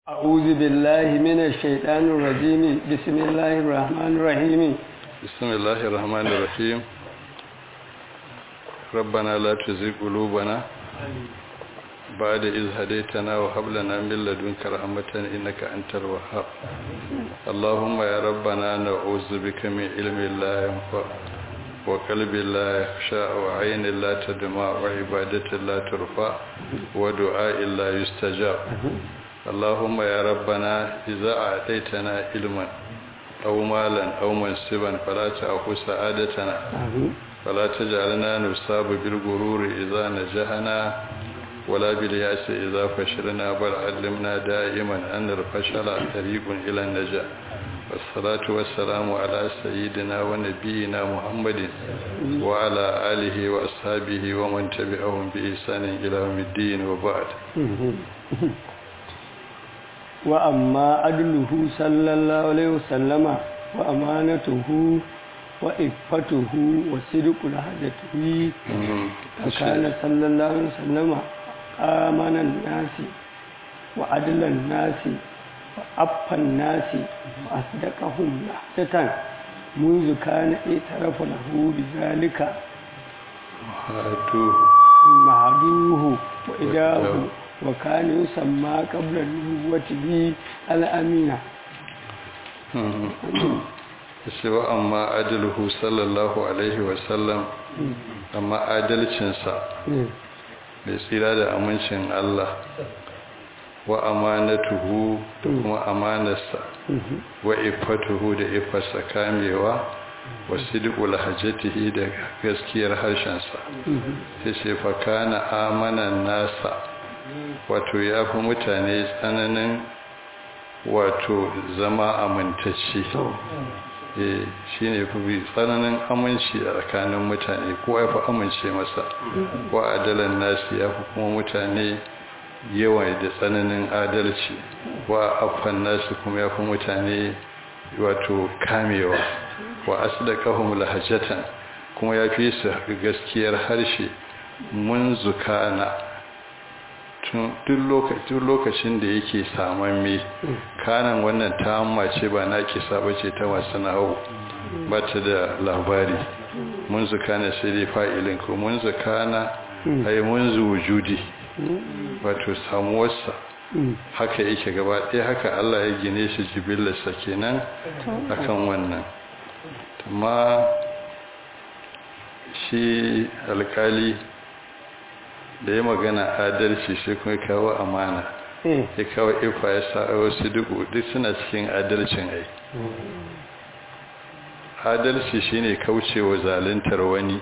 أعوذ بالله من الشيطان الرجيم بسم الله الرحمن الرحيم بسم الله الرحمن الرحيم ربنا لا تزغ قلوبنا بعد إذ هديتنا وهب لنا من لدنك رحمة إنك أنت الوهاب اللهم يا ربنا نعوذ بك من علم لا ينفع وقلب لا يخشى وعين لا تدمع وعبادة لا ترفع ودعاء لا يستجاب اللهم يا ربنا إذا أعطيتنا علما أو مالا أو منصبا فلا تأخذ سعادتنا فلا تجعلنا نصاب بالغرور إذا نجحنا ولا بالياس إذا فشلنا بل علمنا دائما أن الفشل طريق إلى النجاة والصلاة والسلام على سيدنا ونبينا محمد وعلى آله وأصحابه ومن تبعهم بإحسان إلى يوم الدين وبعد وأما عدله صلى الله عليه وسلم وأمانته وإفته وصدق لهجته فكان صلى الله عليه وسلم آمن الناس وعدل الناس وأبقى الناس وأصدقهم لحظة منذ كان اعترف له بذلك معدوه وإداه وكان يسمى قبل النبوة به الأمينة cewa amma adaluhu sallallahu alaihi wasallam amma adalcinsa mai tsira da amincin Allah wa amanatuhu da kuma amanarsa wa ifatuhu da ifarsa kamewa wa sidqul hajjatihi da gaskiyar harshensa sai ce fa kana amanan nasa wato ya fi mutane tsananin wato zama amintacce shi ne fi tsananin aminci a tsakanin mutane ko ya fi amince masa wa adalan nasi ya fi kuma mutane yawan da tsananin adalci wa afan nasi kuma ya fi mutane wato kamewa wa asdaqahum lahajatan kuma ya fi su gaskiyar harshe mun zukana duk lokacin da yake saman me kanan wannan ta ce ba na kisa ba ce ta masu nahu ba ta da labari mun zukana sai dai fa'ilin ko mun zukana ai mun wujudi wato samuwarsa haka yake gaba ɗaya haka Allah ya gine shi jibillarsa kenan akan wannan amma shi alkali da ya magana adalci sai kuma kawo amana ya kawo ifa ya sa wasu duk duk suna cikin adalcin ai adalci shine kaucewa zaluntar wani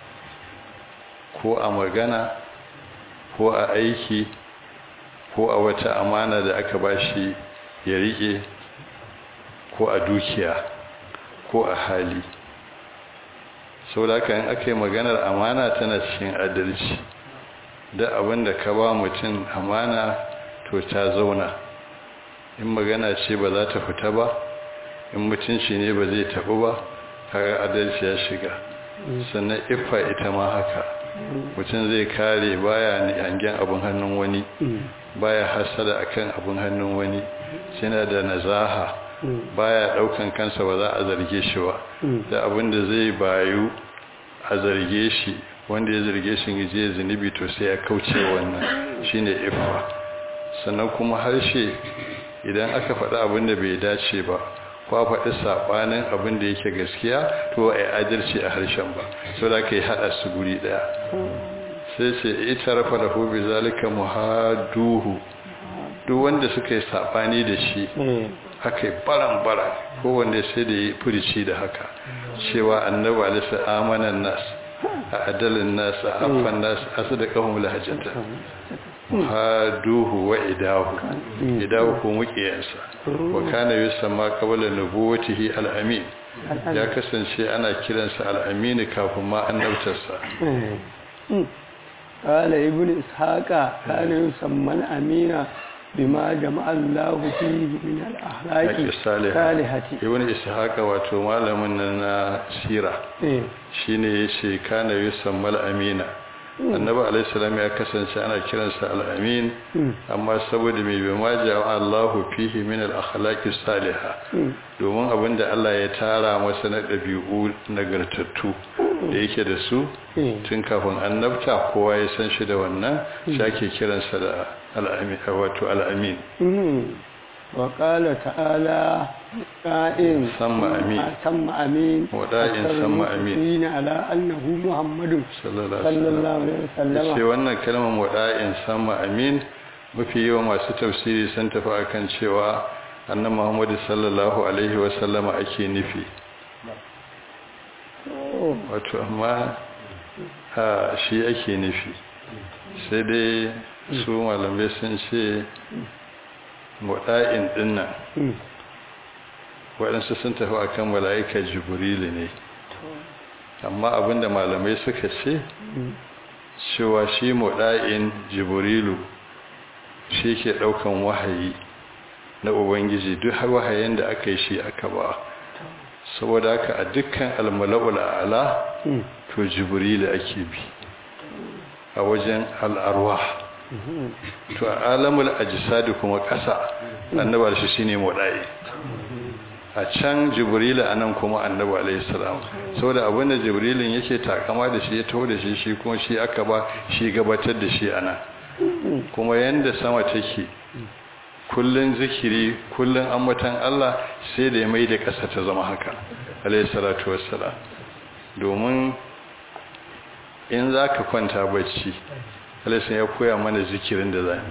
ko a magana ko a aiki ko a wata amana da aka bashi ya rike ko a dukiya ko a hali sau da aka aka yi maganar amana tana cikin adalci da abin da ka ba mutum amana to ta zauna in magana ce ba za ta fita ba in mutunci ne ba zai taɓu ba kaga adalci ya shiga sannan iffa ita ma haka mutum zai kare baya hangen abin hannun wani baya hasada akan abin hannun wani yana da nazaha baya daukan kansa ba za a zarge shi ba da abin da zai bayu a zarge shi wanda ya zarge shi je zunubi to sai ya kauce wannan shine iffa sannan kuma harshe idan aka faɗi abin da bai dace ba ko faɗi saɓanin abin da yake gaskiya to a yi adalci a harshen ba so da ka yi haɗa su guri ɗaya sai ce ita rafa da hobi zalika muhaduhu duk wanda suka yi saɓani da shi haka yi baran-baran kowanne sai da yi furici da haka cewa annaba alisa amanan nas a adalin nas a afan nas a su da ƙahun lahajata haduhu wa idahu idahu ko mukiyansa wa kana yusamma qabla nubuwatihi al-amin ya kasance ana kiransa al-amin kafin ma annabtarsa قال ابن إسحاق كان يسمى الأمين بما جمع الله فيه من الأخلاق الصالحة ابن إسحاق wato malamin na sira shine yace kana yusamma al-amina annabi alaihi salam ya kasance ana kiransa al-amin amma saboda mai bai ma ja'a Allahu fihi min al-akhlaqi salihah domin abinda Allah ya tara masa na dabi'u nagartattu da yake da su tun kafin annabta kowa ya san shi da wannan shi ake kiransa da al-amin wato al-amin وقال تعالى قائم ثم أمين ثم أمين ودائن ثم أمين على أنه محمد صلى الله صلى الله عليه وسلم sai wannan kalmar wada'in sama amin mafi yawa masu tafsiri sun tafi akan cewa annabi Muhammad sallallahu alaihi wasallama ake nufi wato amma ha shi ake nufi sai dai su malamai sun ce wada'in dinnan waɗansu sun tafi akan mala'ika jibrilu ne amma abinda malamai suka ce cewa shi muɗa'in jibrilu shi ke ɗaukan wahayi na ubangiji duk wahayen da aka yi shi aka ba saboda haka a dukkan almala'ul ala to jibrilu ake bi a wajen al'arwa to a alamul ajisadi kuma ƙasa annabar shi shine muɗa'i a can jibrilu a nan kuma annabi alaihi salam saboda abin da jibrilin yake takama da shi ya taho da shi shi kuma shi aka ba shi gabatar da shi a nan kuma yanda sama take kullun zikiri kullun ambatan Allah sai da ya mai da ƙasa ta zama haka alaihi salatu wassalam domin in za ka kwanta bacci alaihi ya koya mana zikirin da zami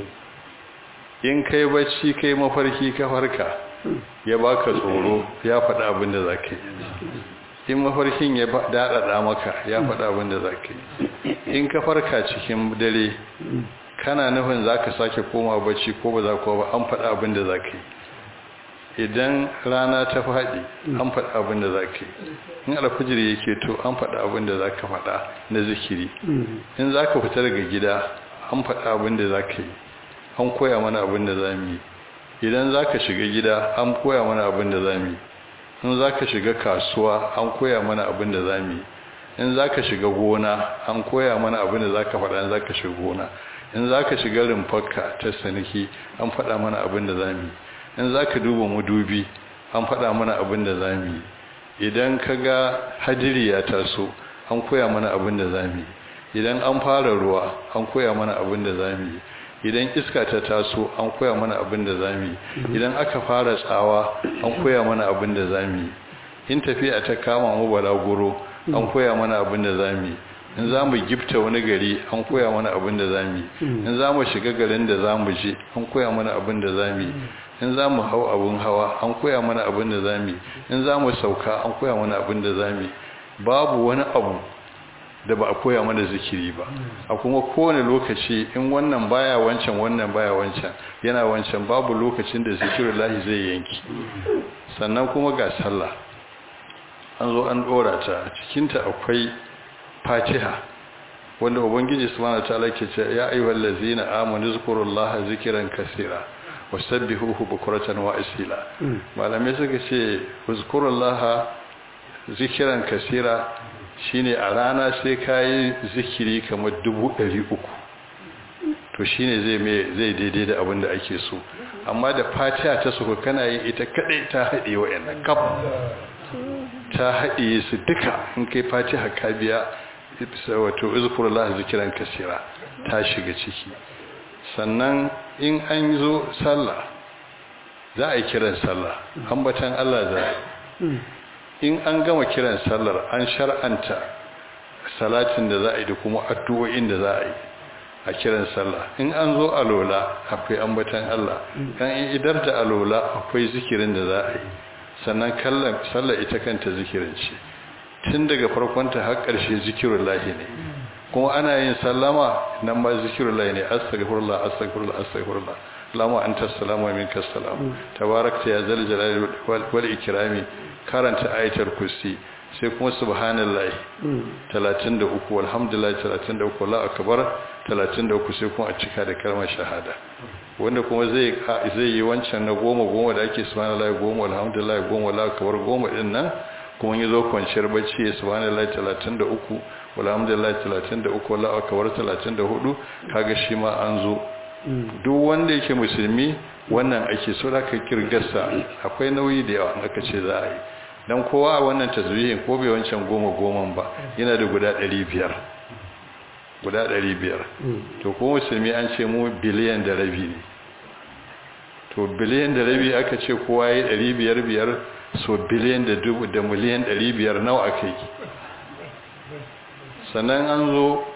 in kai bacci kai mafarki ka farka ya baka tsoro ya faɗa abin da za ka yi in mafarkin ya daɗaɗa maka ya faɗa abin da za ka yi in ka farka cikin dare kana nufin za ka sake koma bacci ko ba za ka ba an faɗa abin da za ka yi idan rana ta faɗi an faɗa abin da za ka yi in alfijir yake to an faɗa abin da za ka faɗa na zikiri in za ka fita daga gida an faɗa abin da za ka yi an koya mana abin da za mu yi idan za ka shiga gida an koya mana abin da za mu yi in za ka shiga kasuwa an koya mana abin da za mu yi in za ka shiga gona an koya mana abin da za ka faɗa in za ka shiga gona in za ka shiga rumfarka ta saniki an faɗa mana abin da za mu yi in za ka duba madubi an faɗa mana abin da za mu yi idan ka ga hadiri ya taso an koya mana abin da za mu yi idan an fara ruwa an koya mana abin da za mu yi idan iska ta taso an koya mana abin da za mu yi idan aka fara tsawa an koya mana abin da za mu yi in tafiya ta kama mu balaguro an koya mana abin da za mu yi in za mu gifta wani gari an koya mana abin da za mu yi in za mu shiga garin da za mu je an koya mana abin da za mu yi in za mu hau abin hawa an koya mana abin da za mu yi in za mu sauka an koya mana abin da za mu yi babu wani abu da ba a koya mana zikiri ba a kuma kowane lokaci in wannan baya wancan wannan baya wancan yana wancan babu lokacin da zikirin lahi zai yanki sannan kuma ga sallah an zo an dora ta cikinta akwai fatiha wanda ubangiji subhanahu wataala ke ce ya ayyuhal ladzina amanu zkurullaha zikran kaseera wasabbihuhu bukratan wa asila malamai suka ce zkurullaha zikran kaseera shine a rana sai kayi zikiri kamar dubu ɗari uku to shine zai mai zai daidai da abin da ake so amma da fatiha ta suka kana yin ita kadai ta haɗe wa'annan kaf ta haɗe su duka in kai fatiha ka biya wato izkurullah zikiran kasira ta shiga ciki sannan in an zo sallah za a yi kiran sallah ambatan Allah za a in an gama kiran sallar an shar'anta salatin da za a yi da kuma addu'o'in da za a yi a kiran sallah in an zo alola akwai ambatan Allah kan idar da alola akwai zikirin da za a yi sannan kallon sallar ita kanta zikirin ce tun daga farkonta har ƙarshe zikirun lahi ne kuma ana yin sallama nan ma zikirun lahi ne astaghfirullah astaghfirullah astaghfirullah lama anta salamu minka salam tabarakta ya zal jalali wal ikrami karanta ayatul kursi sai kuma subhanallahi 33 walhamdulillah 33 la akbar 33 sai kuma a cika da kalmar shahada wanda kuma zai zai yi wancan na goma goma da ake subhanallahi goma alhamdulillah goma la akbar goma din nan kuma yazo kwanciyar bacci ya subhanallahi 33 alhamdulillah 33 wallahu akbar 34 kaga shi ma an zo duk wanda yake musulmi wannan ake so da ka kirgasa akwai nauyi da yawa aka ce za a yi dan kowa a wannan tazwihin ko bai wancan goma goman ba yana da guda 500 guda 500 to ko musulmi an ce mu biliyan da rabi ne to biliyan da rabi aka ce kowa ya yi 500 biyar so biliyan da dubu da miliyan 500 nawa aka yi sannan an zo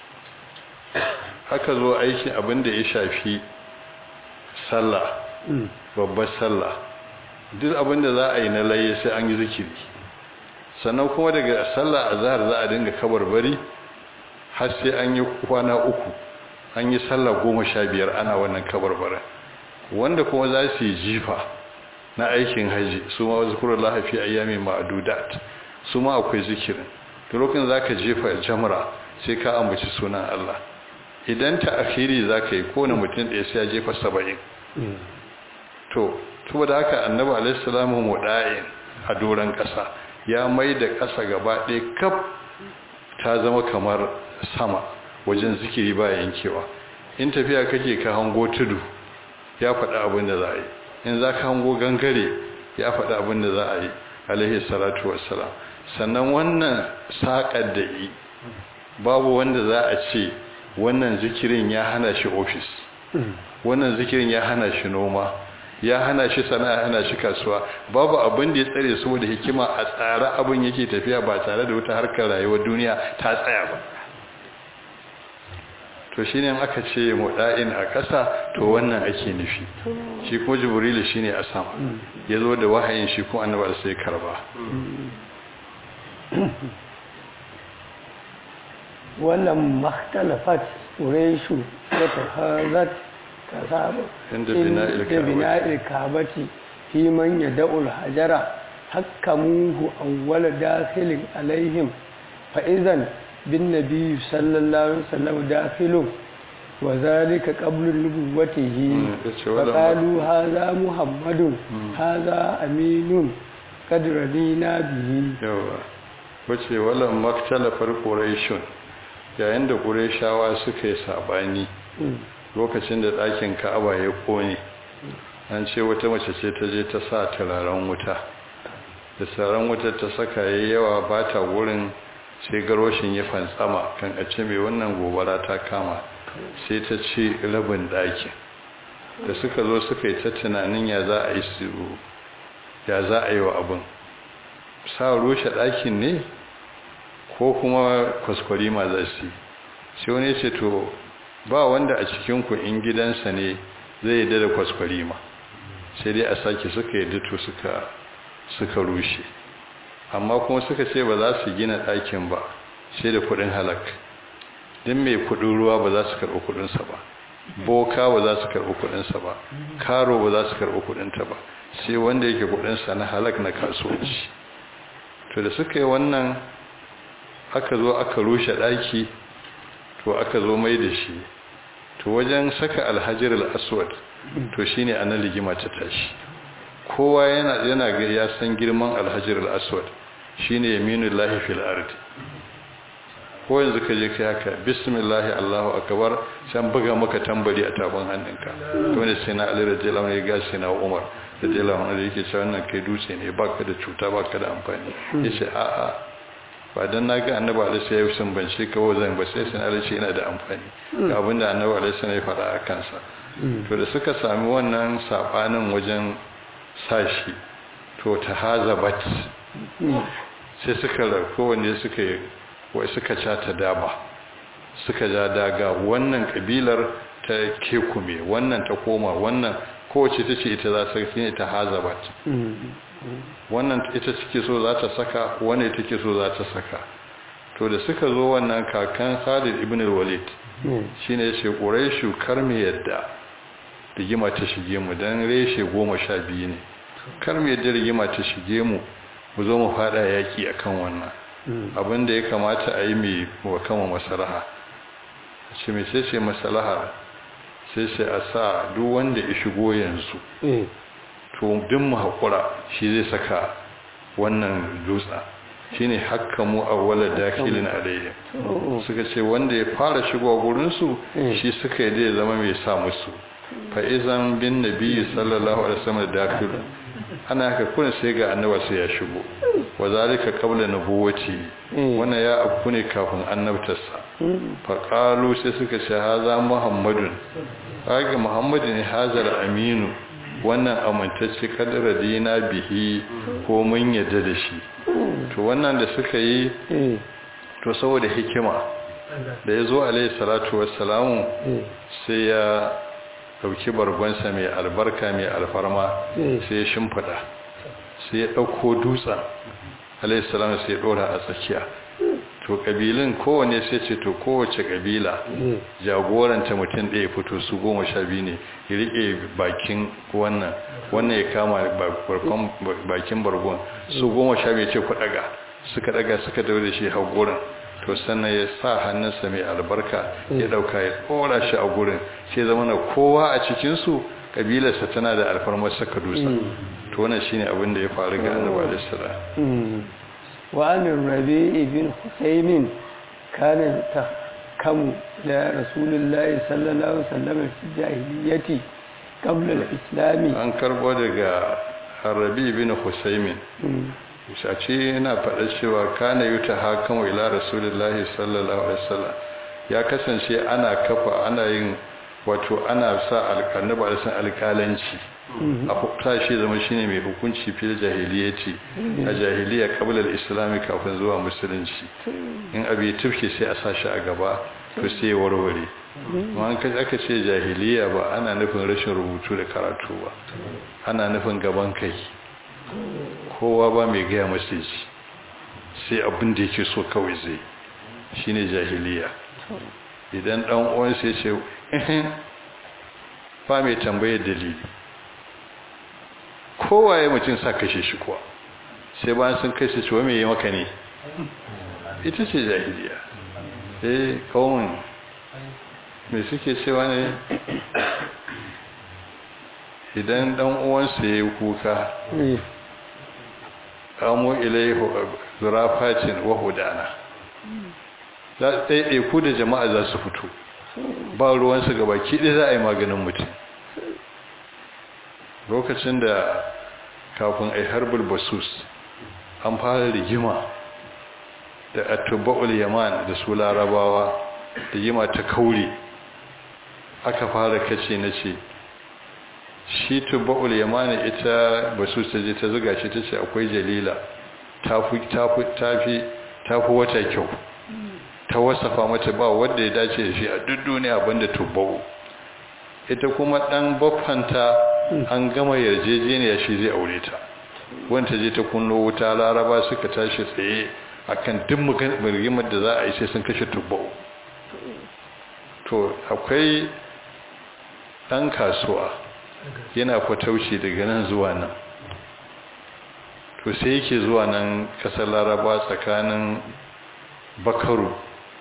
aka zo aikin abin da ya shafi sallah babbar sallah duk abin da za a yi na laye sai an yi zikiri sannan kuma daga sallah a zahar za a dinga kabarbari har sai an yi kwana uku an yi sallah goma sha biyar ana wannan kabarbarin wanda kuma za su yi jifa na aikin haji su ma zikurun lahafi ayyami ma'adudat su ma akwai zikirin da lokacin za ka jefa jamra sai ka ambaci sunan Allah idan ta akhiri za ka yi kone mutum ɗaya sai ya jefa saba'in to saboda haka annabi alaihissalamu muɗa'in a doron ƙasa ya mai da ƙasa gaba ɗaya kaf ta zama kamar sama wajen zikiri ba yankewa in tafiya kake ka hango tudu ya faɗi abin da za a yi in za ka hango gangare ya faɗi abin da za a yi alaihi salatu wassalam sannan wannan saƙar da yi babu wanda za a ce wannan zikirin ya hana shi ofis wannan zikirin ya hana shi noma ya hana shi sana'a hana shi kasuwa babu abin da ya tsare saboda hikima a tsara abin yake tafiya ba tare da wata harkar rayuwar duniya ta tsaya ba to shi ne aka ce muɗa'in a ƙasa to wannan ake nufi shi kuma jibrilu shi ne a sama ya zo da wahayin shi kuma annabar sai karba wannan makhtalafat ƙureshu wata hazat ta saba Inda bina'il kabati fi man ya da'ul hajara hakkamuhu awwala dakhilin alaihim fa'izan bin nabiyyu sallallahu alaihi wasallam dakhilun wa zalika qabla nubuwwatihi faqalu hadha muhammadun hadha aminun qad radina bihi yawa wace wala maktalafar quraishun yayin da qurayshawa suka yi sabani lokacin da ɗakin ka'aba ya kone an ce wata mace ce ta je ta sa turaren wuta da turaren wuta ta saka yayi yawa ba ta wurin sai garwashin ya fantsama kan a ce mai wannan gobara ta kama sai ta ce rabin ɗakin da suka zo suka yi ta tunanin ya za a yi su ya za a yi wa abin sa rushe ɗakin ne ko kuma kwaskwarima za su yi sai wani ce to ba wanda a cikinku in gidansa ne zai yi da kwaskwarima sai dai a sake suka yi dito suka rushe amma kuma suka ce ba za su gina ɗakin ba sai da kuɗin halak din mai kuɗin ruwa ba za su karɓi kuɗinsa ba boka ba za su karɓi kuɗinsa ba karo ba za su karɓi kuɗinta ba sai wanda yake kuɗinsa na halak na kasuwanci to da suka yi wannan aka zo aka rushe ɗaki to aka zo mai da shi to wajen saka alhajar al'aswad to shine ana ligima ta tashi kowa yana yana ga ya san girman alhajar al'aswad shine yaminul lahi fil ard ko yanzu ka je kai haka bismillah allahu akbar san buga maka tambari a tafin hannunka to ne sai na ali radiyallahu anhu ya sai na umar radiyallahu anhu yake cewa wannan kai dutse ne baka da cuta baka da amfani yace a a ba dan naga annabi alaihi ya yi sumbance ka zan ba sai sai alaihi yana da amfani ga abinda annabi alaihi ya faɗa a kansa to da suka sami wannan sabanin wajen sashi to ta hazabat sai suka rako wanda suka wai suka cata daba suka ja daga wannan kabilar ta kekume wannan ta koma wannan kowace ta ce ita za ta ne ta hazabat wannan ita take so za ta saka wannan take so za ta saka to da suka zo wannan kakan Khalid ibn al-Walid shine yace Quraishu kar me yadda rigima ta shige mu dan reshe 12 ne kar me yadda rigima ta shige mu mu zo mu fada yaki akan wannan abinda ya kamata a yi mai wa kama masalaha ce mai sai ce masalaha sai sai a sa duk wanda ya shigo yanzu to duk mu haƙura shi zai saka wannan dutsa shine hakkamu awwala dakilin alayhi suka ce wanda ya fara shigo gurin su shi suka yi da zama mai sa musu fa izan bin nabi sallallahu alaihi wasallam dakil ana haka kun sai ga annabi sai ya shigo wa zalika qabla nubuwati wannan ya afku ne kafin annabtarsa fa qalu sai suka ce haza muhammadun kaga muhammadin ne hazar aminu wannan amintacce kadara dina bihi ko mun yadda da shi to wannan da suka yi to saboda hikima da ya zo alaihi salatu wassalamu sai ya dauki bargonsa mai albarka mai alfarma sai ya shimfida sai ya dauko dutsen alaihi salamu sai ya dora a tsakiya to kabilin kowane sai ce to kowace kabila jagoranta mutum ɗaya fito su goma sha biyu ne ya riƙe bakin wannan wannan ya kama bakin bargon su goma sha biyu ce ku ɗaga suka ɗaga suka dawo da shi hau gurin to sannan ya sa hannunsa mai albarka ya ɗauka ya ɗora shi a gurin sai zama na kowa a cikinsu kabilarsa tana da alfarmar saka dusa to wannan shine abin da ya faru ga annabi alaihi salam وعن الربيع بن حسين كان تحكم إلى رسول الله صلى الله عليه وسلم في الجاهلية قبل الإسلام an karbo daga Rabi bin Husaymin shace yana faɗa cewa kana yuta hakamu ila rasulullahi sallallahu alaihi wasallam ya kasance ana kafa ana yin wato ana sa alƙanaba da san alƙalanci a hukunta shi zama shine mai hukunci fil jahiliyyati a jahiliya qabla al-islam kafin zuwa musulunci in abi tufke sai a sashi a gaba to sai warware amma an kaje aka ce jahiliya ba ana nufin rashin rubutu da karatu ba ana nufin gaban kai kowa ba mai gaya masa ji sai abin da yake so kawai zai shine jahiliya idan dan uwan sai ce ba mai tambayar dalili kowaye mutum sa kashe shi kuwa sai bayan sun kashe shi wa mai yi maka ne ita ce jahiliya eh kawun mai suke cewa ne idan dan uwansa ya yi kuka kamo ilai zurafacin wahudana za ɗaiɗai ku da jama'a za su fito ba ruwansu gaba kiɗi za a yi maganin mutum lokacin da kafin a harbul basus an fara rigima da atuba'ul yaman da su larabawa rigima ta kauri aka fara kace na ce shi tuba'ul yaman ita basus ta je ta zuga shi ta ce akwai jalila tafi wata kyau ta wasafa mata ba wanda ya dace da shi a duk duniya banda tuba'u ita kuma dan baffanta an gama yarjejeniya shi zai aure ta wanda je ta kunno wuta laraba suka tashi tsaye akan duk rigimar da za a yi sai sun kashe tubbau to akwai ɗan kasuwa yana fatauci daga nan zuwa nan to sai yake zuwa nan ƙasar laraba tsakanin bakaru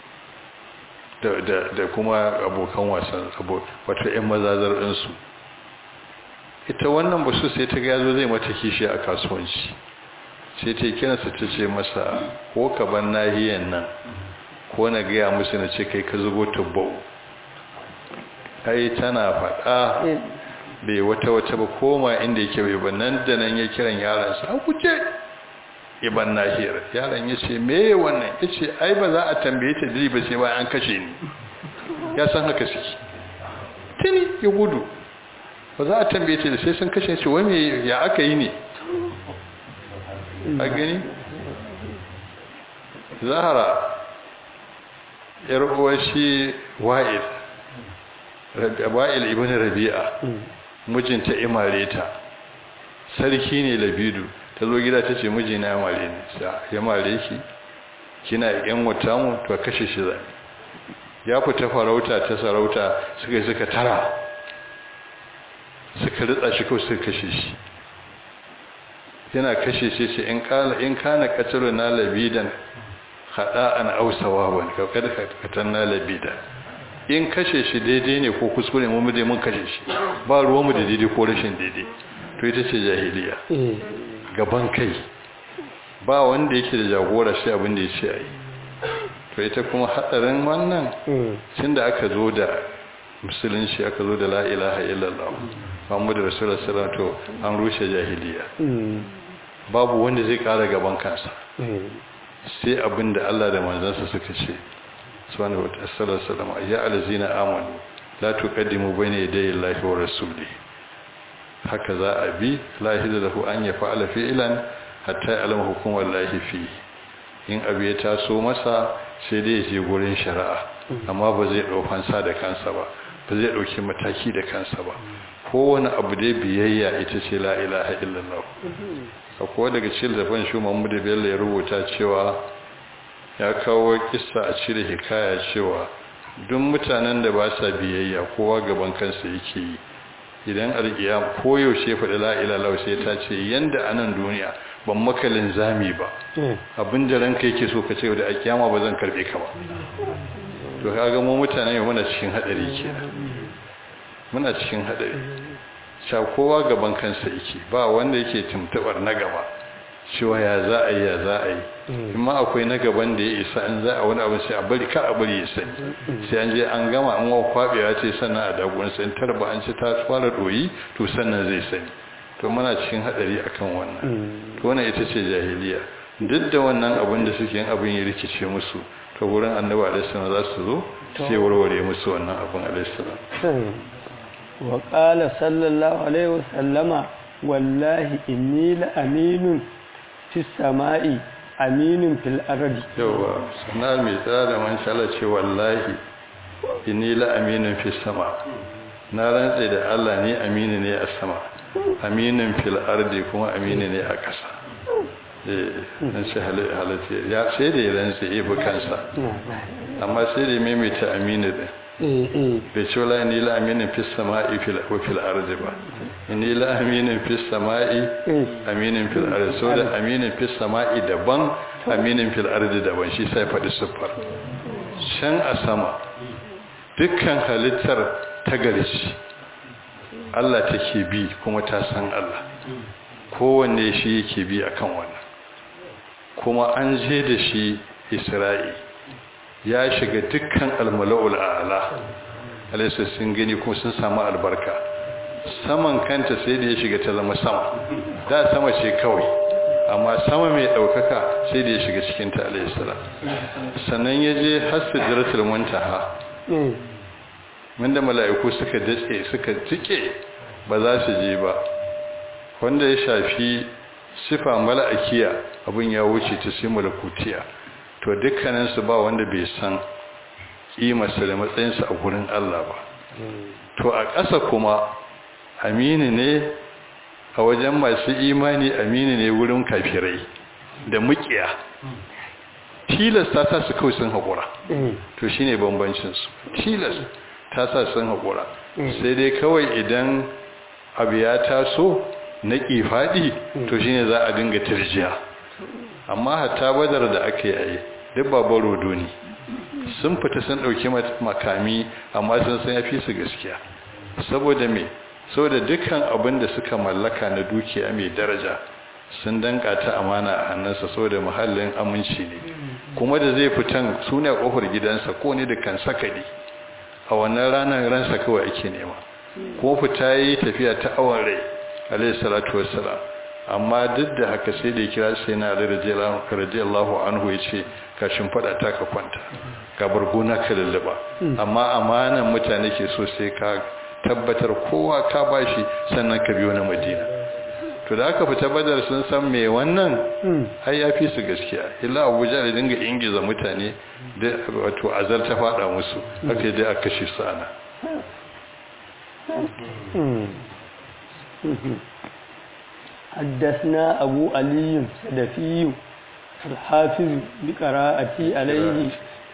da kuma abokan wasan wato 'yan mazazar ɗinsu ita wannan basu sai ta gazo zai mata kishi a kasuwanci sai ta kiransa ta ce masa ko ka ban nahiyan nan ko na gaya musu na ce kai ka zubo tubbau ai tana faɗa bai wata wata ba koma inda yake bai ba nan da nan ya kiran yaransa a kuce iban nahiyar yaron ya ce me wannan ya ce ai ba za a tambaye ta diri ba sai bayan an kashe ni ya san haka suke tuni ya gudu ba za a tambaye ta da sai sun kashe shi wani ya aka yi ne a gani zahara yar uwar shi wa'il wa'il ibn rabi'a mijinta imare ta sarki ne labidu ta zo gida ta ce mijina ya mare ne ya mare ki kina yan wata mu to kashe shi zai ya fita farauta ta sarauta suka suka tara suka ritsa shi kawai suka kashe shi yana kashe shi ce in kala in kana qatlu na labidan khada'an aw sawaban ka kada katan na labidan in kashe shi daidai ne ko kuskure mu dai mun kashe shi ba ruwan mu da daidai ko rashin daidai to ita ce jahiliya gaban kai ba wanda yake da jagora sai abin da ya ce a yi to ita kuma hadarin wannan tun da aka zo da musulunci aka zo da la ilaha illallah muhammadu rasulullah sallallahu to an rushe jahiliya babu wanda zai kara gaban kansa sai abin da Allah da manzansa suka ce subhanahu wa ta'ala ya alazina amanu la tuqaddimu bayna yaday Allahi wa rasuli haka za a bi la yahdu lahu an yaf'ala fi'lan hatta ya'lama hukum wallahi fi in abu ya taso masa sai dai ya je gurin shari'a amma ba zai dau fansa da kansa ba ba zai dauki mataki da kansa ba kowane abu dai biyayya ita ce la ilaha illallah akwai daga cikin zafin shi Muhammad Bello ya rubuta cewa ya kawo kissa a cire hikaya cewa duk mutanen da ba sa biyayya kowa gaban kansa yake yi idan alƙiyam koyaushe faɗi la'ilalau sai ta ce yanda a nan duniya ban makalin zami ba abin da ranka yake so ka ce da alƙiyama ba zan karɓe ka ba to kaga mu mutane muna cikin haɗari kenan muna cikin haɗari sha kowa gaban kansa yake ba wanda yake tuntuɓar na gaba cewa ya za a yi ya za a yi amma akwai na gaban da ya isa an za a wani abu sai a bari ka a bari ya sani sai an je an gama an wa kwabewa ce sannan a dagon sai tarba an ci ta fara doyi to sannan zai sani to muna cikin hadari akan wannan to wannan ita ce jahiliya duk da wannan abin da suke yin abin ya rikice musu to wurin annabi alaihi salam za su zo sai warware musu wannan abin alaihi salam wa qala sallallahu alaihi wasallama wallahi inni la aminun fi sama'i aminin fil ardi yawa sana mai tsada man shala ce wallahi inni la aminun fi sama na rantse da Allah ne amini ne a sama aminin fil ardi kuma amini ne a ƙasa eh dan shi halatta ya sai da ya rantse ibi kansa amma sai da maimaita amini din bai ce wala ni la aminin fi sama'i fil wa fil ardi ba ni la aminin fi sama'i aminin fil ardi so da aminin fi sama'i daban aminin fil ardi daban shi sai faɗi siffar shan a sama dukkan halittar ta garci Allah take bi kuma ta san Allah kowanne shi yake bi akan wannan kuma an je da shi Isra'i ya shiga dukkan almala'ul a'la alaysa sun gani kuma sun samu albarka saman kanta sai da ya shiga ta zama sama da sama ce kawai amma sama mai daukaka sai da ya shiga cikin ta alayhi salam sannan ya je hasijratul muntaha wanda mala'iku suka datse suka tike ba za su je ba wanda ya shafi sifa mala'ikiya abin ya wuce ta sai malakutiya to dukkaninsu ba wanda bai san kimarsa da matsayinsa a gurin Allah ba to a ƙasa kuma amini ne a wajen masu imani amini ne wurin kafirai da mukiya tilas ta sa su kawai sun haƙura to shi ne bambancinsu tilas ta sa sun haƙura sai dai kawai idan abu ya taso na ƙifaɗi to shi ne za a dinga turjiya amma hatta badar da aka yi duk babar rodo ne sun fita sun ɗauki makami amma sun san ya fi su gaskiya saboda me saboda dukkan abin da suka mallaka na dukiya mai daraja sun danka ta amana a hannunsa saboda muhallin aminci ne kuma da zai fitan suna kofar gidansa ko ne da kan sakali a wannan ranar ransa kawai ake nema kuma fita yi tafiya ta awon rai alayhi salatu wassalam amma duk da haka sai da ya kira sai na ali radiyallahu anhu ya ce ka shimfiɗa ta ka kwanta ka barguna ka lullaba amma amanan mutane ke so sai ka tabbatar kowa ka bashi sannan ka biyo na madina to da aka fita badar sun san me wannan har ya fi su gaskiya illa abuja da dinga ingiza mutane da wato azar ta fada musu haka dai aka kashe su ana حدثنا أبو علي سدفي الحافظ بقراءتي عليه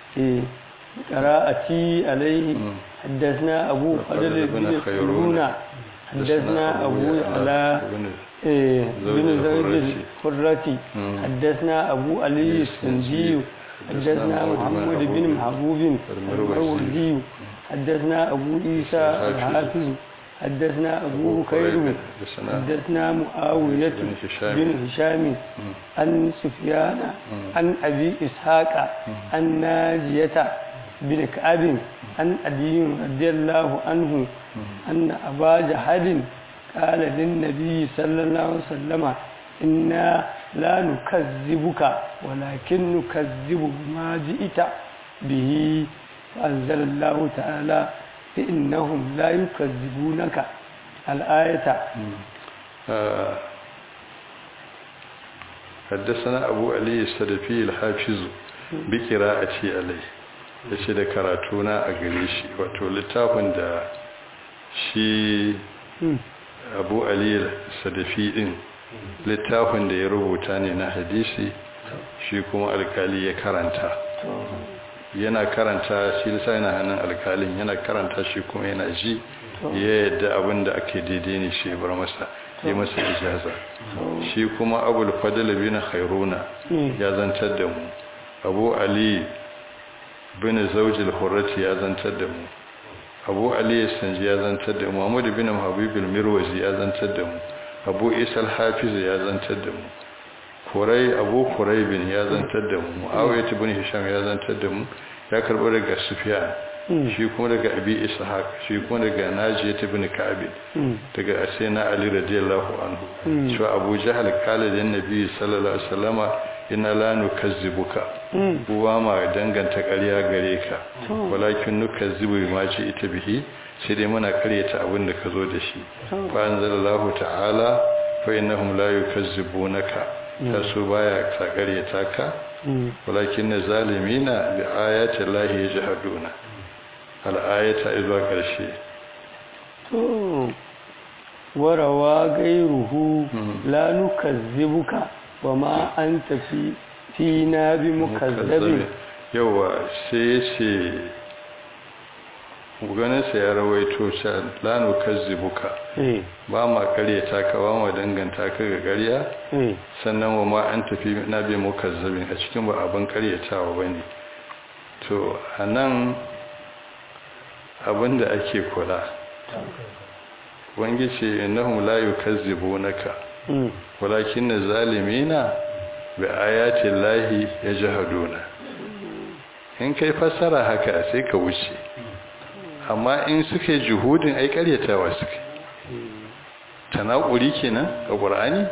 بقراءتي عليه حدثنا أبو فضل بن خيرون حدثنا أبو على بن زوج الحرة حدثنا أبو علي السندي حدثنا محمد بن محبوب المروزي حدثنا أبو عيسى الحافظ حدثنا أبو بكير حدثنا حدثنا معاوية بن هشام. بن هشام عن سفيان عن أبي إسحاق عن ناجية بن كعب عن أبي رضي الله عنه أن أبا جهل قال للنبي صلى الله عليه وسلم إنا لا نكذبك ولكن نكذب بما جئت به فأنزل الله تعالى فإنهم لا يكذبونك الآية آه، حدثنا أبو علي السلفي الحافظ بقراءتي عليه yace da karatuna a gare shi wato littafin da shi abu ali sadafi din littafin da ya rubuta ne na hadisi shi kuma alkali ya karanta yana karanta shi lissa yana hannun alkalin yana karanta shi kuma yana ji ya yadda abin da ake daidai ne shi bar masa yi masa ijaza shi kuma abul fadl bin khairuna ya zantar da mu abu ali bin zawjil hurrati ya zantar da mu abu ali sanji ya zantar da mu muhammad bin habib al-mirwazi ya zantar da mu abu isa al-hafiz ya zantar da mu kurai abu kurai bin ya zantar da mu muawiyah ibn hisham ya zantar da mu ya karbo daga sufyan shi kuma daga abi ishaq shi kuma daga najiyah ibn ka'ab daga asina ali radiyallahu anhu shi abu jahal kala da nabi sallallahu alaihi wasallama inna la nukazzibuka uwa ma danganta ƙarya gare ka walakin nukazzibu ma ji ita bihi sai dai muna karyata abin da ka zo da shi fa anzalallahu ta'ala fa innahum la yukazzibunaka ta su baya ta karyata ka walakin zalimina bi ayati llahi yajhaduna al ayata izuwa karshe to warawa gairuhu la nukazzibuka wa ma anta fi fina bi mukazzabin yawa sai ya ce ganinsa ya rawaito sha lanu kazzibuka eh ba ma karyata ka ba ma danganta ka ga karya eh sannan wa ma an tafi na bi mukazzabin a cikin ba abin karyatawa ba ne to a nan abin da ake kula wangice innahum la yukazzibunaka mm walakin zalimina bi ayati llahi yajhaduna in kai fassara haka sai ka wuce amma in suka yi juhudin ai karyatawa suka tanakuri kenan a qur'ani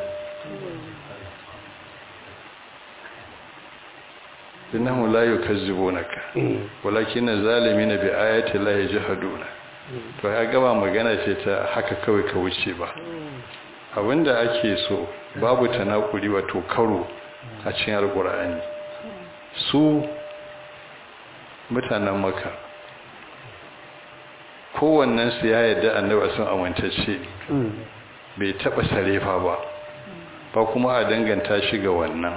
innahu la yukazzibunaka walakin zalimina bi ayati llahi yajhaduna to ya gaba magana ce ta haka kawai ka wuce ba abinda ake so babu tanakuri wato karo a cikin alkur'ani su mutanen maka kowannen su ya yadda annabi sun amintacce mm bai taba sarefa ba ba kuma a danganta shi ga wannan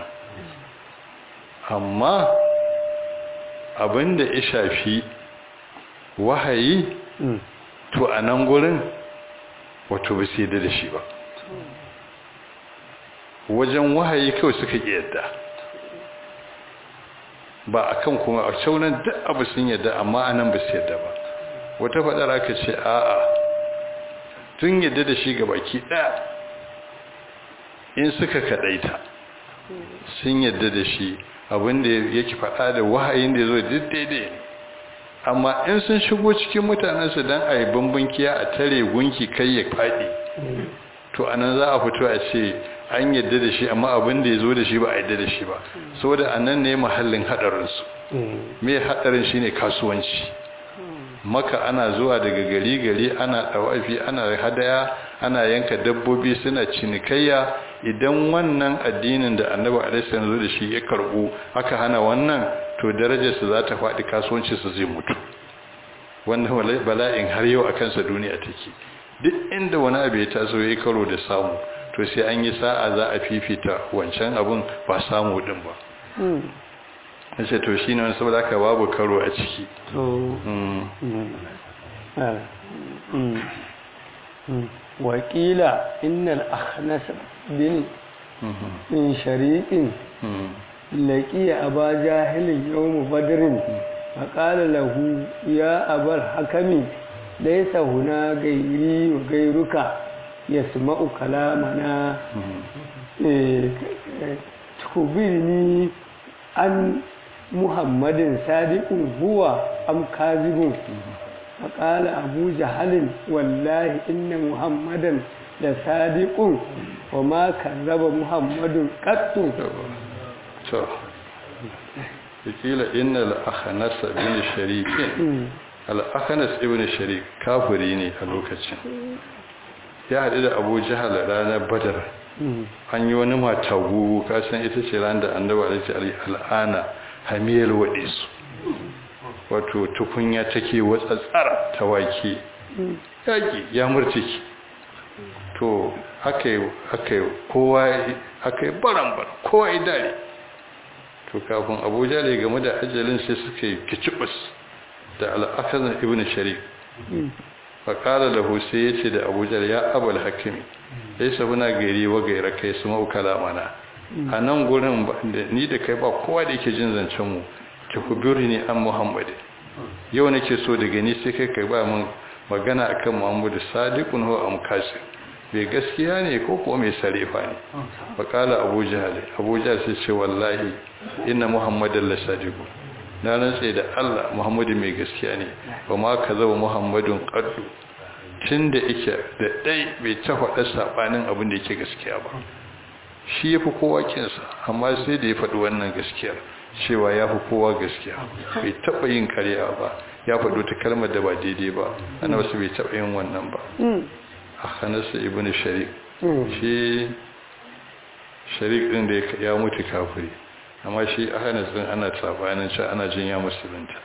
amma abinda ya shafi wahayi mm to a nan gurin wato ba su yadda da shi ba wajen wahayi kawai suka ƙi yadda ba a kan kuma a caunan duk abu sun yadda amma a nan ba su yadda ba wata faɗar aka ce a'a tun yadda da shi ga baki ɗaya in suka kaɗaita sun yadda da shi abinda yake faɗa da wahayin da ya zo duk daidai ne amma in sun shigo cikin mutanensu don a yi bambankiya a tare gunki kai ya faɗi to anan za a fito a ce an yadda da shi amma abin da ya zo da shi ba a yadda da shi ba saboda anan ne mahallin haɗarinsu mm me haɗarin shine kasuwanci maka ana zuwa daga gari gari ana ɗawafi ana hadaya ana yanka dabbobi suna cinikayya idan wannan addinin da annabi alaihi zo da shi ya karbu aka hana wannan to darajarsa za ta faɗi kasuwancinsa zai mutu wannan bala'in har yau a kansa duniya take duk inda wani abu ya taso ya karo da samu to sai an yi sa'a za a fifita wancan abun ba samu din ba mm nace to shine wani saboda haka babu karo a ciki to mm mm ah, mm mm wakila innal akhnas bin mhm, min shariqin mhm, لقي أبا جاهل يوم بدر فقال له يا أبا الحكم laisa huna gairi wa gairuka yasma'u kalamana tukubirni an muhammadin sadiqun huwa am kazibun فقال أبو جهل والله إن محمدا لصادق وما كذب محمد قط قيل إن الأخنس بن شريك الأخنس ابن شريك كافري ne a lokacin ya haɗu da abu jihar ranar badar an yi wani mata gugu kasan ita ce ran da annaba alaihi al'ana hamiyar waɗe su wato tukunya take watsatsara ta wake yaƙi ya murtiki to aka yi kowa aka yi barambar kowa yi dare to kafin abuja da game da ajalin sai suka yi kicibus da al'akazin ibn sharif faƙala da sai ya ce da abuja ya abal hakimi ya yi sabuna gari wa gaira kai su maukala mana a nan gurin ni da kai ba kowa da yake jin zancen mu ki kubiri ne an muhammadin yau nake so daga ni sai kai kai ba mun magana akan muhammadu sadiqun huwa am kasir bai gaskiya ne ko kuma mai sarefa ne faqala abu jahal abu jahal sai ce wallahi inna muhammadan la sadiqun na rantsa da Allah muhammadu mai gaskiya ne ba ma kaza wa muhammadun qaddu tunda yake da dai bai ta faɗa sabanin abin da yake gaskiya ba shi yafi kowa kinsa amma sai da ya faɗi wannan gaskiyar cewa ya fi kowa gaskiya bai taɓa yin karya ba ya faɗo ta kalmar da ba daidai ba ana wasu bai taɓa yin wannan ba a hannarsa ibn sharik shi sharik ɗin da ya mutu kafiri amma shi a hannarsa ɗin ana tsabanin can ana jin ya musulunta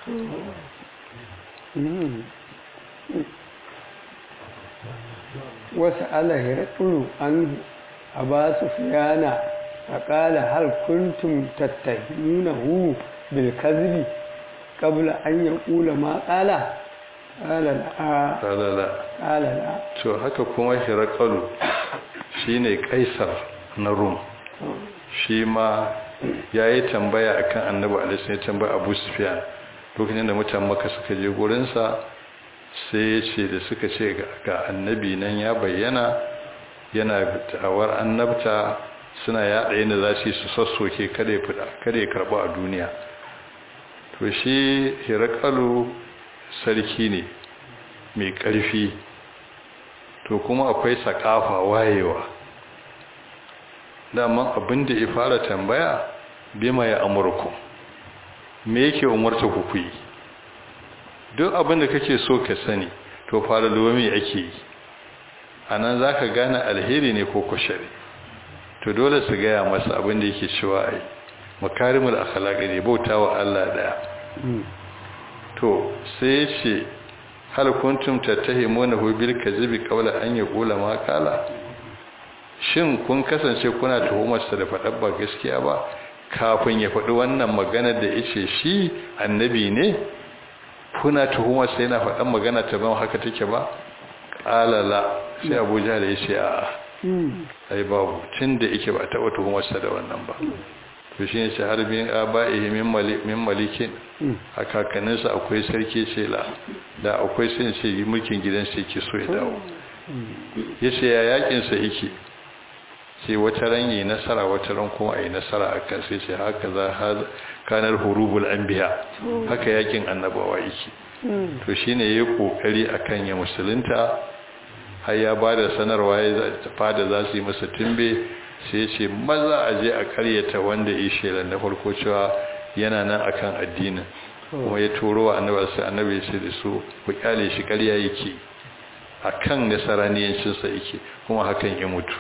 wasu alahira ɗuru an a ba su fiyana فقال هل كنتم تتهمونه بالكذب قبل أن يقول ما قال قال لا قال لا قال لا to haka kuma hirakalu shine kaisar na rum shi ma yayi tambaya akan annabi alaihi ya tambaya abu sufyan lokacin da mutan maka suka je gurinsa sai ya ce da suka ce ga annabi nan ya bayyana yana ta'awar annabta suna yaɗa yadda za su yi su sassoke kada ya fida kada ya karɓa a duniya to shi hirakalu sarki ne mai ƙarfi to kuma akwai sakafa wayewa daman abin da ya fara tambaya bima ya amurku me yake umarta ku ku yi duk abin da kake so ka sani to fara me ake yi a nan za ka gane alheri ne ko kushari to dole su gaya masa abin da yake cewa ai makarimul akhlaq ne bautawa Allah daya to sai ya ce hal kuntum tattahimuna hu bil kadhibi qawla an yaqula ma qala shin kun kasance kuna tuhumar sa da faɗar ba gaskiya ba kafin ya faɗi wannan magana da yace shi annabi ne kuna tuhumar sa yana faɗan magana ta ban haka take ba qala la sai Abu Jahl ya ce a'a ai babu tun da yake ba taɓa tuhumarsa da wannan ba to shi ne shahar bin aba'ihi min malikin a kakanninsa akwai sarki ce la da akwai sun ce mulkin gidansa yake so ya dawo ya ce ya yakinsa yake sai wata ran yi nasara wata ran kuma a yi nasara a kan sai ce haka za kanar hurubul anbiya haka yakin annabawa yake to shine yayi kokari akan ya musulunta har ya ba da sanarwa ya fada za su yi masa tumbe sai ce maza a je a karyata wanda ya shelar na farko cewa yana nan akan addinin kuma ya turo wa annabi sai annabi ya ce da su ku kyale shi karya yake akan nasaraniyancinsa yake kuma hakan ya mutu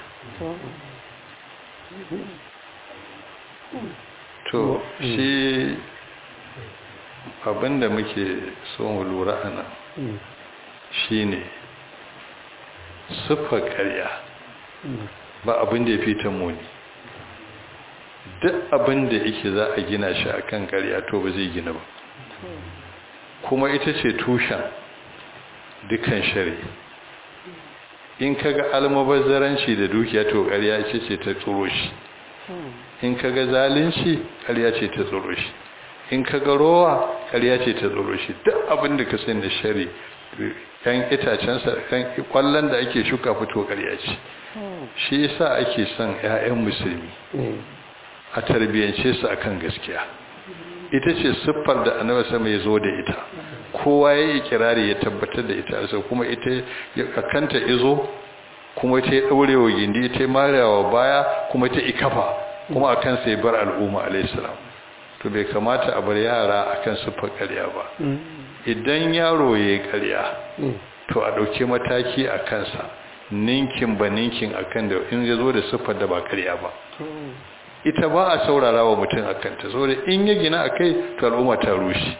to shi abinda muke so mu lura a nan shine siffar karya ba abin da ya fi ta muni duk abin da yake za a gina shi a kan karya to ba zai gina ba kuma ita ce tushen dukkan shari in kaga almubazzaranci da dukiya to karya ce ce ta tsoro shi in kaga zalunci karya ce ta tsoro shi in kaga rowa karya ce ta tsoro shi duk abin da ka sani da shari kan itacensa kan kwallon da ake shuka fito ƙarya ce shi yasa ake son 'ya'yan musulmi a tarbiyyance su akan gaskiya ita ce siffar da annabi sama ya zo da ita kowa ya yi kirari ya tabbatar da ita sai kuma ita ya kanta izo kuma ita ya daure wa gindi ita ya marewa baya kuma ita ikafa kuma akan sai bar al'umma alayhi salam to bai kamata a bar yara akan siffar ƙarya ba idan yaro ya yi ƙarya to a ɗauki mataki a kansa ninkin ba ninkin akan da in ya zo da siffar da ba ƙarya ba ita ba a saurara wa mutum a kanta saboda in ya gina a kai to al'umma ta rushe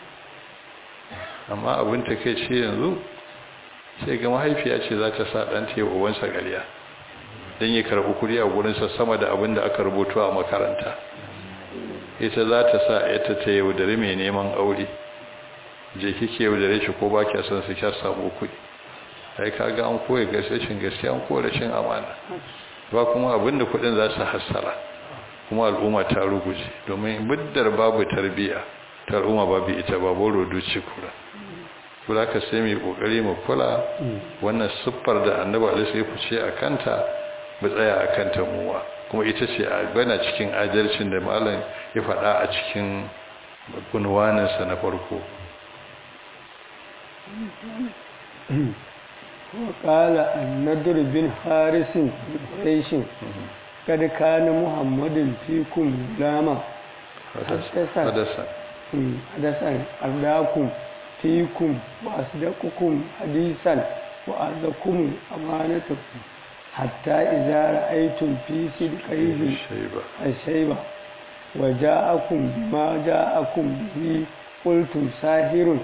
amma abin ta kai ce yanzu sai ga mahaifiya ce za ta sa ɗanta ya uwansa ƙarya don ya karɓi kuɗi a gurinsa sama da abin da aka rubutu a makaranta ita za ta sa ita ta yaudari mai neman aure je kike yaudare shi ko ba kya son su kya samu kuɗi ai kaga an koya gaskashin gaskiya an koya rashin amana ba kuma abin da kuɗin za su hassara kuma al'umma ta ruguje domin muddar babu tarbiya ta al'umma babu ita babu rodoci kura kula ka sai mai kokari mu kula wannan siffar da annabi alaihi ya fice a kanta mu tsaya a kanta muwa kuma ita ce a bana cikin adalcin da malam ya faɗa a cikin kunwaninsa na farko وقال النضر بن حارس قريش قد كان محمد فيكم غلاما حدثا حدثا أرداكم فيكم وأصدقكم حديثا وأرضكم أمانتكم حتى إذا رأيتم في صدقيه الشيبة وجاءكم بما جاءكم به قلتم ساهر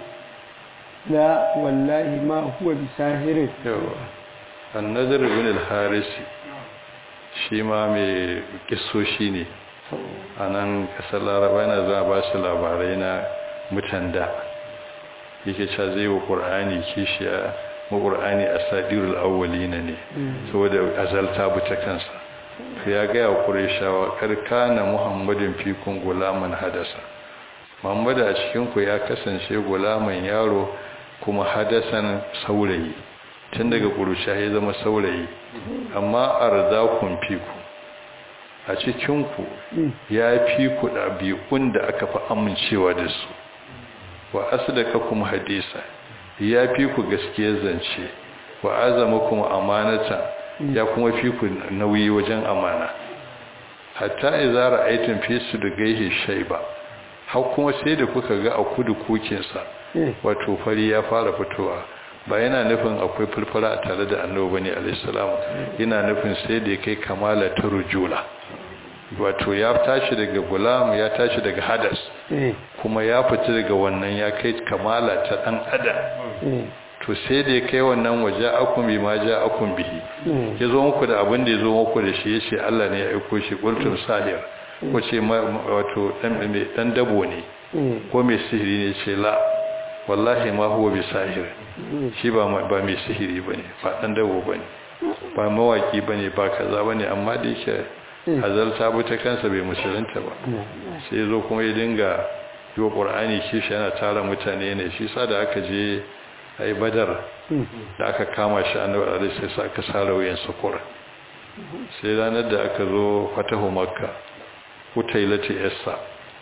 لا والله ما هو بساهر النذر بن الحارث shi ma mai kisoshi ne a nan kasar laraba yana za a ba su labarai na mutan da yake cewa zai wa ƙur'ani kishiya ma ƙur'ani a sadirul awwalina ne saboda azalta buta kansa to ya gaya wa ƙureshawa karka na muhammadin fikun gulaman hadasa muhammadu a cikinku ya kasance gulaman yaro kuma hadasan saurayi tun daga ƙurusha ya zama saurayi amma arzakun fiku a cikinku ya fi ku ɗabi'un da aka fi amincewa da su wa asdaka kuma hadisa ya fi ku gaskiyar zance wa azama kuma amanata ya kuma fi ku nauyi wajen amana hatta idza ra'aytum fi sudgaihi shayba har kuma sai da kuka ga a kudu kukinsa wato fari ya fara fitowa ba yana nufin akwai furfura a tare da annabi bane alaihissalam yana nufin sai da kai kamala ta rujula wato ya tashi daga gulam ya tashi daga hadas kuma ya fita daga wannan ya kai kamala ta dan adam to sai da ya kai wannan waje akun bi ma ja akun bihi ya zo muku da abin da ya zo muku da shi ya ce Allah ne ya aiko shi qultum sahir ko ce wato dan dabo ne ko mai sihiri ne ce la wallahi ma huwa bi sahir shi ba ba mai sihiri bane ba dan dabo bane ba mawaki bane ba kaza bane amma da yake hazarta bu ta kansa bai musulunta ba sai zo kuma ya dinga yi qur'ani kishi yana tara mutane ne shi sa da aka je ai badar da aka kama shi annabi alaihi sai sa aka sara wayan sukura sai ranar da aka zo fatahu makka hutailati yassa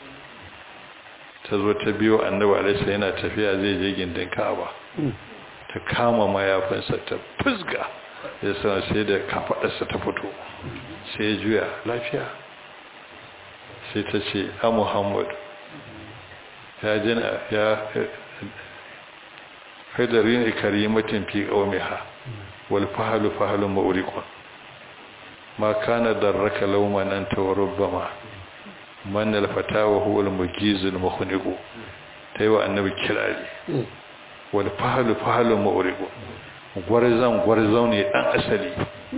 ta zo ta biyo annabi alaihi yana tafiya zai je gindin ka'aba ta kama mayafinsa ta fusga ya sana sai da kafadarsa ta fito sai ya juya lafiya sai ta ce a muhammad ya jina ya hadarin ikarimatin fi qaumiha wal fahlu fahlu mawriqun ma kana darraka lawman anta wa rubbama man al fatawa huwa al mujiz al mukhniqu taiwa annabi kirari wal fahlu fahlu mawriqun gwarzan gwarzau ne dan asali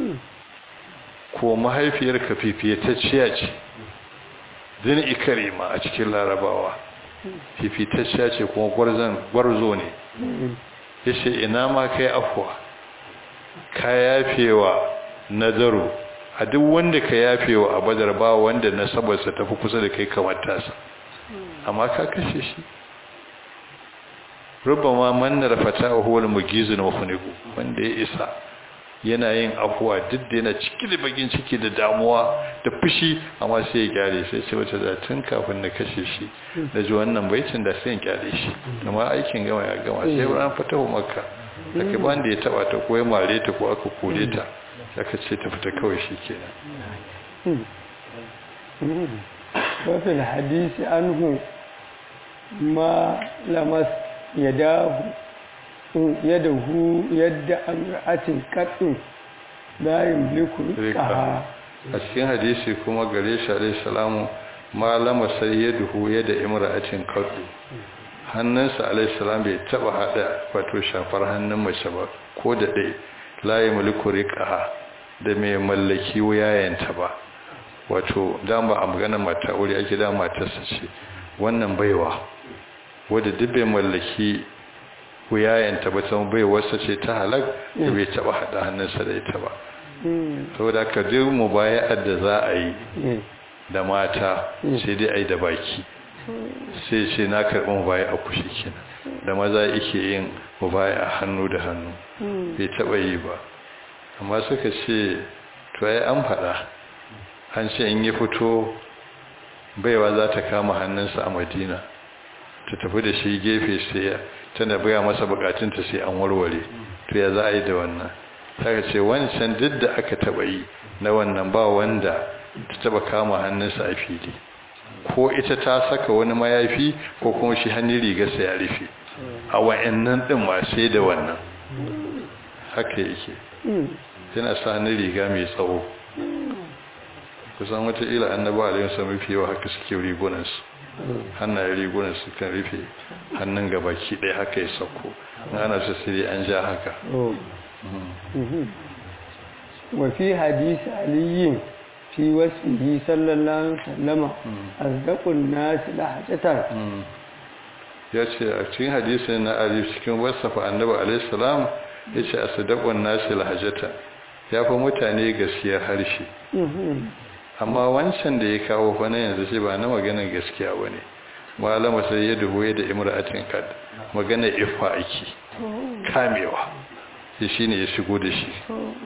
ko mahaifiyar kafifiyatacciya ce din ikarima a cikin larabawa fifitacciya ce kuma gwarzan gwarzo ne ya ce ina ma kai afuwa ka yafewa nazaru a duk wanda ka yafewa a badar ba wanda nasabarsa tafi kusa da kai kamar tasa amma ka kashe shi rubama mannar fatahu wal mugizun wa khuniqu wanda ya isa yana yin afuwa duk da yana ciki da bagin ciki da damuwa da fushi amma sai ya gyare sai ce wata da tun kafin na kashe shi da ji wannan baitin da sai ya gyare shi amma aikin gama ya gama sai ran fatahu makka aka ba da ya taba ta ko ya mare ta ko aka kore ta aka ce ta fita kawai shi kenan وفي الحديث عنه ما لمس يداه يده يد امرأة قط لا يملك رزقها a cikin hadisi kuma gare shi alaihi salamu ma lama sai yaduhu yada imra'atin qaddu hannunsa alaihi salam bai taba hada wato shafar hannun mace ba ko da dai la yamliku riqaha da mai mallaki wuyayenta ba wato dama a magana mata aure ake da matarsa ce wannan baiwa wadda duk bai mallaki wuyayenta ba ta baiwarsa ce ta halak da bai taba hada hannunsa da ita ba saboda ka duk mubaya'ar da za a yi da mata sai dai a yi da baki sai ce na karɓi mubaya a kushi kenan da maza yake yin mubaya hannu da hannu bai taba yi ba amma suka ce to ai an faɗa an ce in yi fito baiwa za ta kama hannunsa a madina ta tafi da shi gefe sai tana baya masa bukatunta sai an warware to ya za a yi da wannan ta ce wancan duk da aka taba yi na wannan ba wanda ta taba kama hannunsa a fili ko ita ta saka wani mayafi ko kuma shi hannun rigarsa ya rufe a wa'annan din ma sai da wannan haka yake yana sa hannun riga mai tsawo kusan wataƙila annaba alayhi wasallam mafi yawa haka suke rigunansu hannayen rigunansu kan rufe hannun gabaki ɗaya haka ya sauko ana su sai an ja haka wafi hadisi aliyin fi wasihi sallallahu alaihi wasallama azdaqun nas lahajatan ya ce a cikin hadisin na ali cikin wasafa annabi alayhi salam ya ce asdaqun nas lahajata ya fi mutane gaskiyar harshe amma wancan da ya kawo fa na yanzu shi ba na maganar gaskiya ba ne malama sai ya duhuye da imra'atin kad magana ifa ake kamewa shi shine ya shigo da shi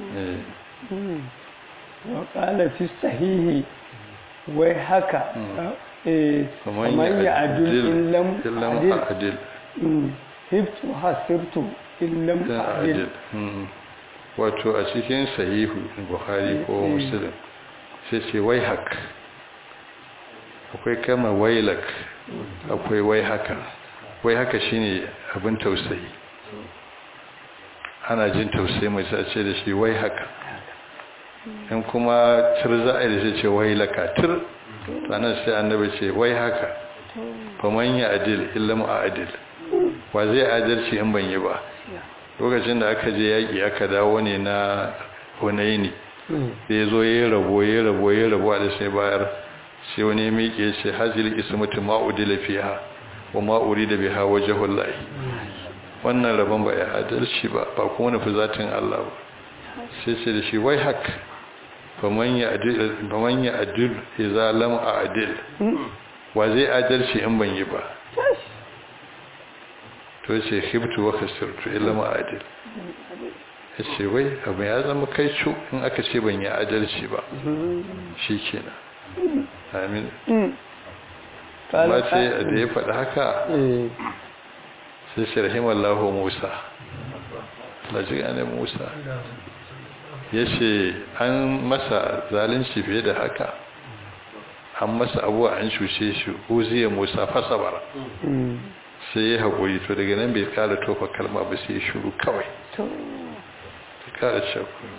wa qala fi sahihi wai haka kamar ya adul illam adil hibtu hasirtu illam adil wato a cikin sahihu bukhari ko muslim sai ce wai hak akwai kama wailak akwai wai haka wai haka shine abin tausayi ana jin tausayi mai sace da shi wai haka in kuma tir za a yi da shi ce wai laka tir sannan sai annabi ce wai haka faman ya adil illam a adil wa zai adalci in ban yi ba lokacin da aka je yaƙi aka dawo ne na hunaini da ya zo ya rabo ya rabo ya rabo da sai bayar sai wani miƙe ce hajjil ismatu ma'udila fiha wa ma'uri da biha wajhul lahi wannan rabon ba ya adalci ba ba kuma nufi zatin Allah ba sai ce da shi wai hak faman ya adil faman ya adil idza lam a'dil wa zai adalci in ban yi ba to ce khibtu wa khasirtu illa ma adil ya ce wai abu ya zama kai cu in aka ce ban yi adalci ba shi kenan amin ba ce da ya faɗi haka sai shi rahimallahu musa lajiga ne musa ya ce an masa zalunci fiye da haka an masa abuwa an cushe shi uziya musa fasabara sai ya haƙuri to daga nan bai kara tofa kalma ba sai ya shuru kawai kara shakku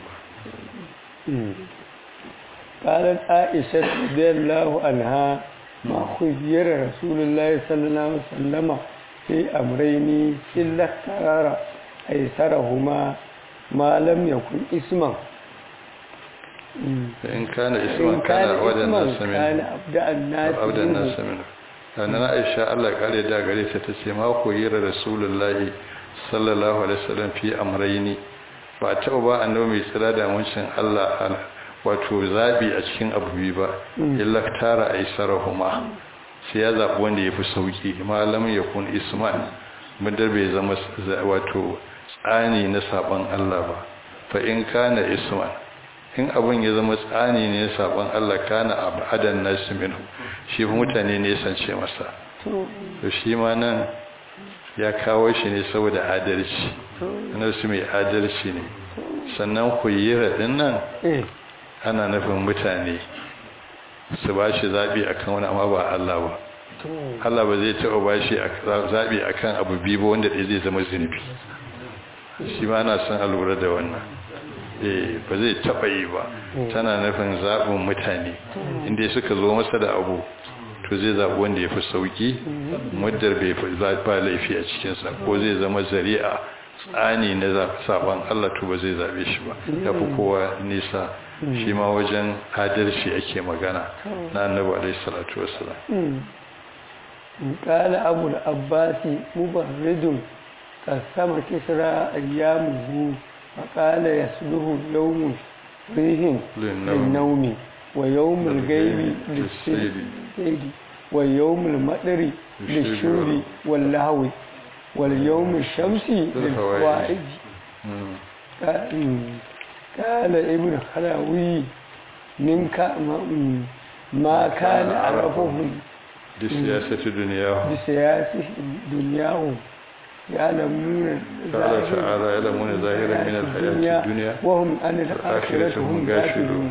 قالت عائشة رضي الله عنها ما خير رسول الله صلى الله عليه وسلم في أمرين إلا اختار أيسرهما ما لم يكن اسما إن كان اسما كان أبدا الناس منه كان أبدا الناس أبدا الناس منه لأن عائشة الله قال دا قريتها تسي ما خير رسول الله صلى الله عليه وسلم في أمرين ba taɓa ba annabi mai tsira da wancin Allah wato zabi a cikin abu biyu ba illa tara aisarahuma sai ya zabi wanda yafi sauki malam ya kun isman muddar bai zama wato tsani na saban Allah ba fa in kana isman in abin ya zama tsani ne na saban Allah kana abadan nasu minhu shi mutane ne sance masa to shi ma nan ya kawo shi ne saboda adalci nasu mai adalci ne sannan kuyira din nan ana nufin mutane su ba shi zaɓi a kan wani amma ba Allah ba Allah ba zai taɓa ba shi zaɓi a kan abu biyu ba wanda ɗaya zai zama zunubi shi ma ana son a lura da wannan eh ba zai taɓa yi ba tana nufin zaɓin mutane inda suka zo masa da abu to zai zaɓi wanda ya fi sauƙi muddar bai ba laifi a cikinsa ko zai zama zari'a tsani na saɓon Allah to ba zai zaɓe shi ba ya fi kowa nisa shi ma wajen adalci ake magana na annabi alaihi salatu wassalam قال أبو العباس مبرد قسم كسرى أيامه فقال يسله يوم ريح للنوم ويوم الغيب للسيد ويوم المطر للشرب واللهو واليوم الشمس للفوائد قال ابن خلاوي منك ما كان عرفهم بسياسة دنياهم بسياسة دنياهم يعلمون قال تعالى يعلمون ظاهرا من الحياة الدنيا وهم عن الآخرة هم غافلون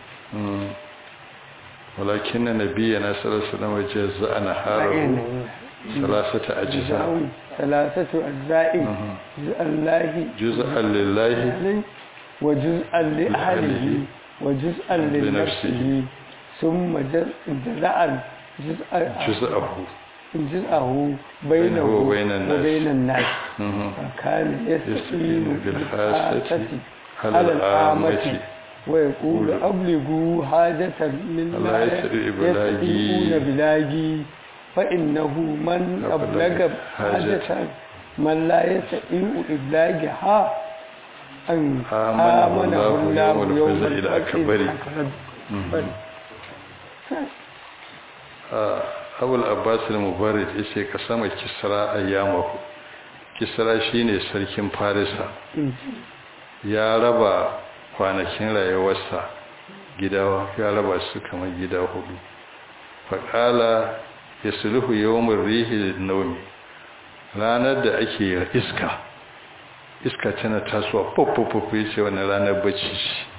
ولكن نبينا صلى الله عليه وسلم جزاء نهاره ثلاثة أجزاء ثلاثة أجزاء جزء الله جزءا لله وجزءا لأهله وجزءا لنفسه ثم جزاء جزءه جزءه بينه وبين الناس, وبين الناس. فكان يستقيم بالحاسة على العامة ويقول أبلغوا حاجة من لا يستطيعون بلاغي فإنه من أبلغ حاجة من لا يستطيع إبلاغها أن آمنه الله يوم إلى أكبر abul abbas al-mubarak yace ka sama kisra ayyamahu kisra shine sarkin farisa ya raba kwanakin rayuwarsa gida ya raba su kamar gida hudu faqala yasluhu yawmur rihi nawmi ranar da ake iska iska tana tasowa popopop yace wannan ranar bacci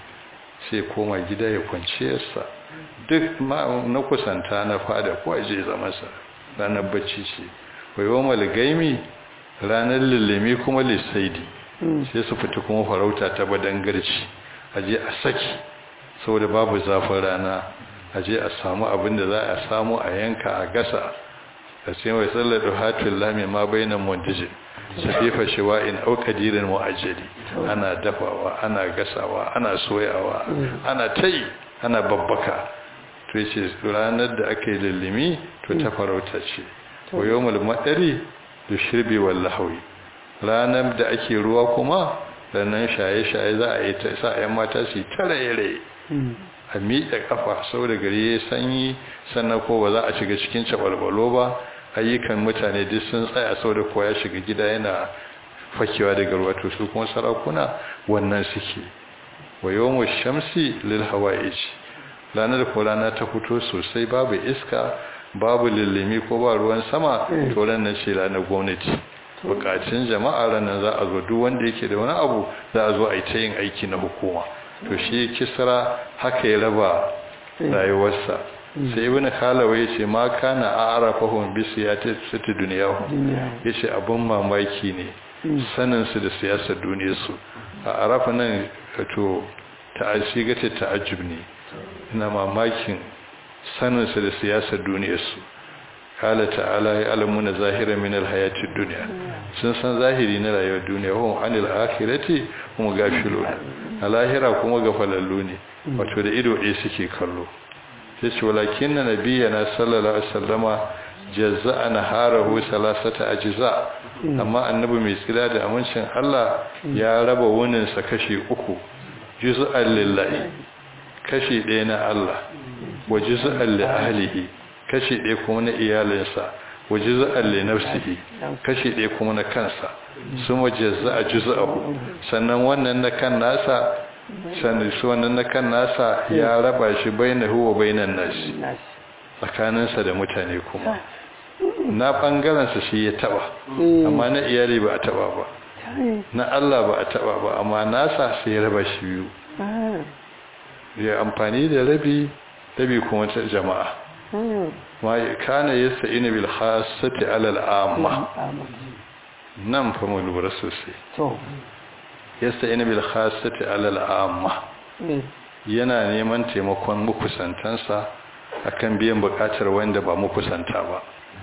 sai koma gida ya kwance sa duk na kusanta na fada ko aje zamansa ranar bacci ce wai gaimi ranar lullumi kuma lissaidi sai su fita kuma farauta ta badangarci aje a saki saboda babu zafin rana aje a samu abin da za a samu a yanka a gasa a cikin wai tsalladu hatin lami ma bainan mondijin safifa shiwa'in au kadirin mu'ajjali ana dafawa ana gasawa ana soyawa ana tai ana babbaka to yace ranar da aka yi lullumi to ta farauta ce wa yawmul madari da shirbi wal lahwi ranar da ake ruwa kuma ranar shaye-shaye za a yi ta sa ayan mata su tare a miƙe kafa saboda gari ya sanyi sannan ko ba za a shiga cikin cabalbalo ba ayyukan mutane duk sun tsaya saboda kowa ya shiga gida yana fakewa daga ruwa to su kuma sarakuna wannan suke wa yawmul shamsi lil hawa'ij ranar ko rana ta fito sosai babu iska babu lullumi ko ba ruwan sama to ranar ce ranar gwamnati bukatun jama'a ranar za a zo duk wanda yake da wani abu za a zo a yi ta yin aiki na hukuma to shi kisra haka ya raba rayuwarsa sai ibn khalawa yace ma kana a'rafahum bi siyasati dunyahum yace abun mamaki ne sanin su da siyasar duniyar su a arafa nan to ta'asiga ta ta'ajjub ne ina mamakin sanin su da siyasar duniyar su kala ta'ala ya alamuna zahira min alhayatid dunya sun san zahiri na rayuwar duniya hum anil akhirati hum gafilun a lahira kuma gafalallu ne wato da ido ɗaya suke kallo sai ce walakin na nabiyana sallallahu alaihi wasallama jazza'a naharahu salasata ajza amma annabi mai tsira da amincin Allah ya raba wunin sa kashi uku juz'an lillahi kashi ɗaya na Allah wa juz'an li ahlihi kashi ɗaya kuma na iyalinsa wa juz'an li nafsihi kashi ɗaya kuma na kansa sun wajazza a juz'ahu sannan wannan na kan nasa sannan su wannan na kan nasa ya raba shi bainahu wa bainan nasi tsakaninsa da mutane kuma na ɓangarensa shi ya taba amma na iyali ba a taba ba na Allah ba a taba ba amma nasa sai ya raba shi biyu ya amfani da rabi rabi kuma ta jama'a ma kana yasta'inu bil khassati ala al amma nan fa mu lura sosai to yasta'inu bil khassati ala al amma yana neman taimakon mukusantansa akan biyan bukatar wanda ba mukusanta ba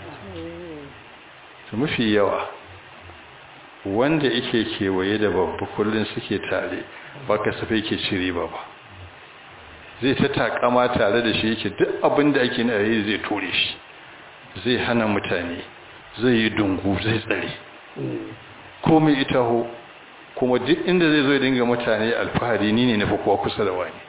to mafi yawa wanda yake kewaye da babba kullun suke tare ba kasafai ke cire ba ba zai ta takama tare da shi yake duk abin da ake na yi zai tore shi zai hana mutane zai yi dungu zai tsare komai ita ho kuma duk inda zai zo dinga mutane alfahari ni ne na fi kowa kusa da wani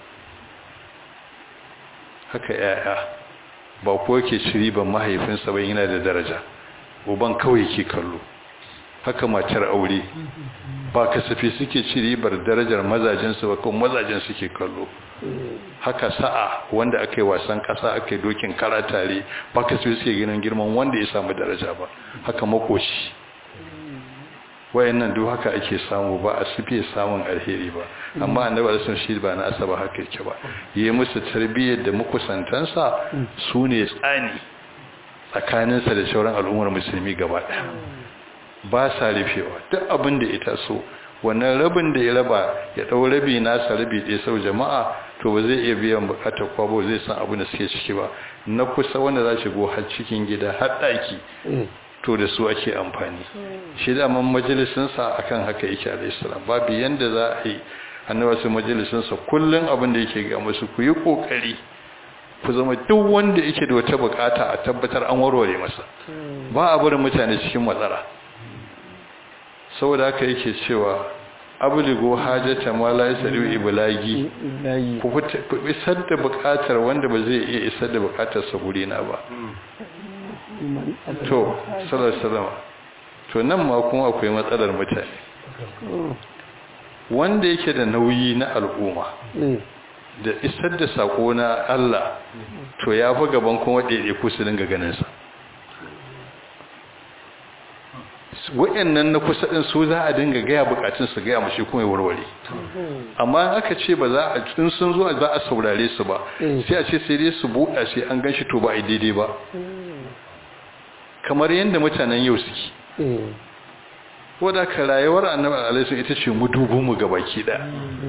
haka yaya ba kuwa ke ciri ban mahaifinsa ba yana da daraja uban kawai ke kallo haka matar aure ba kasafi suke ci ribar darajar mazajensu ba kuma mazajen suke kallo haka sa'a wanda aka yi wasan kasa aka yi dokin kara tare ba kasafi suke ginin girman wanda ya samu daraja ba haka makoci wayannan duk haka ake samu ba a sufe samun alheri ba amma annabi alisun shi ba na asaba haka yake ba yi musu tarbiyyar da makusantansa su ne tsani tsakaninsa da sauran al'ummar musulmi gaba ɗaya ba sa rufewa duk abin da ita so wannan rabin da ya raba ya ɗau rabi nasa rabi ɗaya sau jama'a to ba zai iya biyan bukatar kwabo zai san abin da suke ciki ba na kusa wanda za shi go har cikin gida har ɗaki to da su ake amfani shi da man majalisinsa akan haka yake alaihissalam babu yanda za a yi annabi su majalisinsa kullum abin da yake ga musu ku yi kokari ku zama duk wanda yake da wata bukata a tabbatar an warware masa ba a barin mutane cikin matsala saboda haka yake cewa abuligo hajjata ma la yasadu iblagi ku isar da bukatar wanda ba zai iya isar da bukatar sa guri na ba to sallallahu to nan ma kuma akwai matsalar mutane wanda yake da nauyi na al'umma da isar da sako na Allah to ya fi gaban kuma ɗaiɗe ku su dinga ganinsa wa'annan na kusa ɗin su za a dinga gaya bukatun su gaya mashi kuma ya warware amma aka ce ba za a in sun zo za a saurare su ba sai a ce sai dai su buɗa sai an gan shi to ba a daidai ba kamar yadda mutanen yau suke wadda ka rayuwar annabi alaihi ita ce mu dubun mu gabaki ɗaya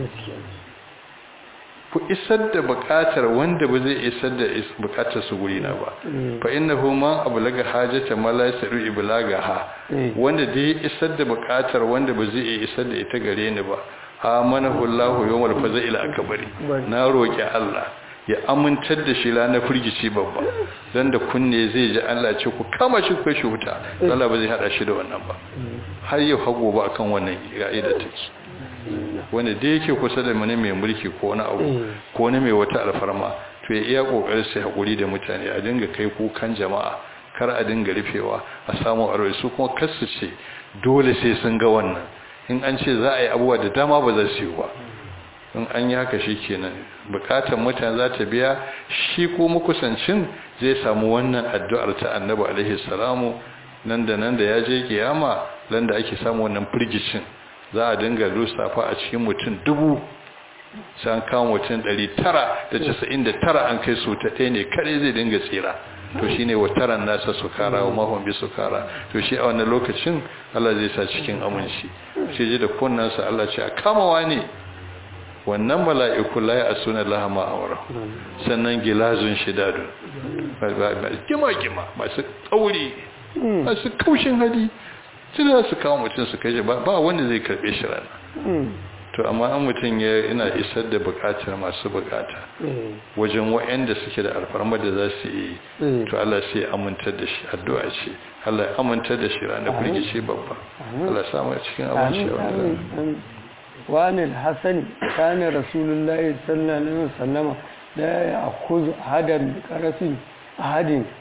ku isar da bukatar wanda ba zai isar da bukatar su guri na ba fa innahu man ablaga hajata ma la yasiru iblagaha wanda dai isar da bukatar wanda ba zai isar da ita gare ni ba amanahu Allahu yawmal fazail akbari na roki Allah ya amintar da shi ranar firgici babba dan da kunne zai ji Allah ce ku kama shi ku shi wuta Allah ba zai hada shi da wannan ba har yau hago ba akan wannan ga'ida take wanda da yake kusa da mani mai mulki ko wani abu ko wani mai wata alfarma to ya iya kokarin sai hakuri da mutane a dinga kai kukan jama'a kar a dinga rufewa a samu aro su kuma kasu ce dole sai sun ga wannan in an ce za a yi abubuwa da dama ba za su yi ba in an yi haka shi kenan bukatar mutane za ta biya shi ko makusancin zai samu wannan addu'ar ta annabi alaihi salamu nan da nan da ya je kiyama nan da ake samu wannan firgicin za a dinga lissafa a cikin mutum dubu sai an kawo mutum tara an kai su ta ɗaya ne kare zai dinga tsira to shi ne wataran nasa su kara wa mahon bi su kara to shi a wannan lokacin Allah zai sa cikin aminci shi ji da kunnansa Allah ce a kamawa ne wannan mala'iku la ya asuna laha ma'amara sannan gilazun shidadun gima-gima masu tsauri masu kaushin hali sai za su kawo mutum su kai ba ba wanda zai karbe shi rana to amma an mutum ya ina isar da bukatar masu bukata wajen wa'anda suke da alfarma da za su yi to Allah sai ya amintar da shi addu'a ce Allah ya amintar da shi ranar firgice babba Allah samu cikin abinci a wannan وعن الحسن كان رسول الله صلى الله عليه وسلم لا يأخذ أحدا بقرص أحد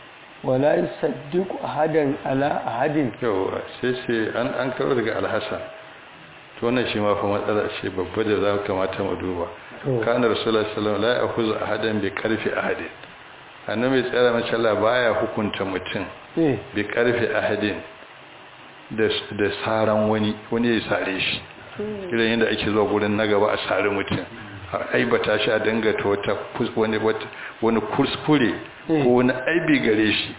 wala yusaddiqu ahadan ala ahadin yawa sai ce an an karo daga alhassan to wannan shi ma fa matsala ce babba da za kamata mu duba kana rasulullahi sallallahu alaihi wasallam la ya'khudhu ahadan bi karfi ahadin annabi tsara mace Allah baya hukunta mutum eh bi karfi ahadin da da saran wani wani ya sare shi idan yadda ake zuwa gurin na gaba a sare mutum a aibata shi a dangata wata kus- wani wata wani kuskure ko wani aibi gare shi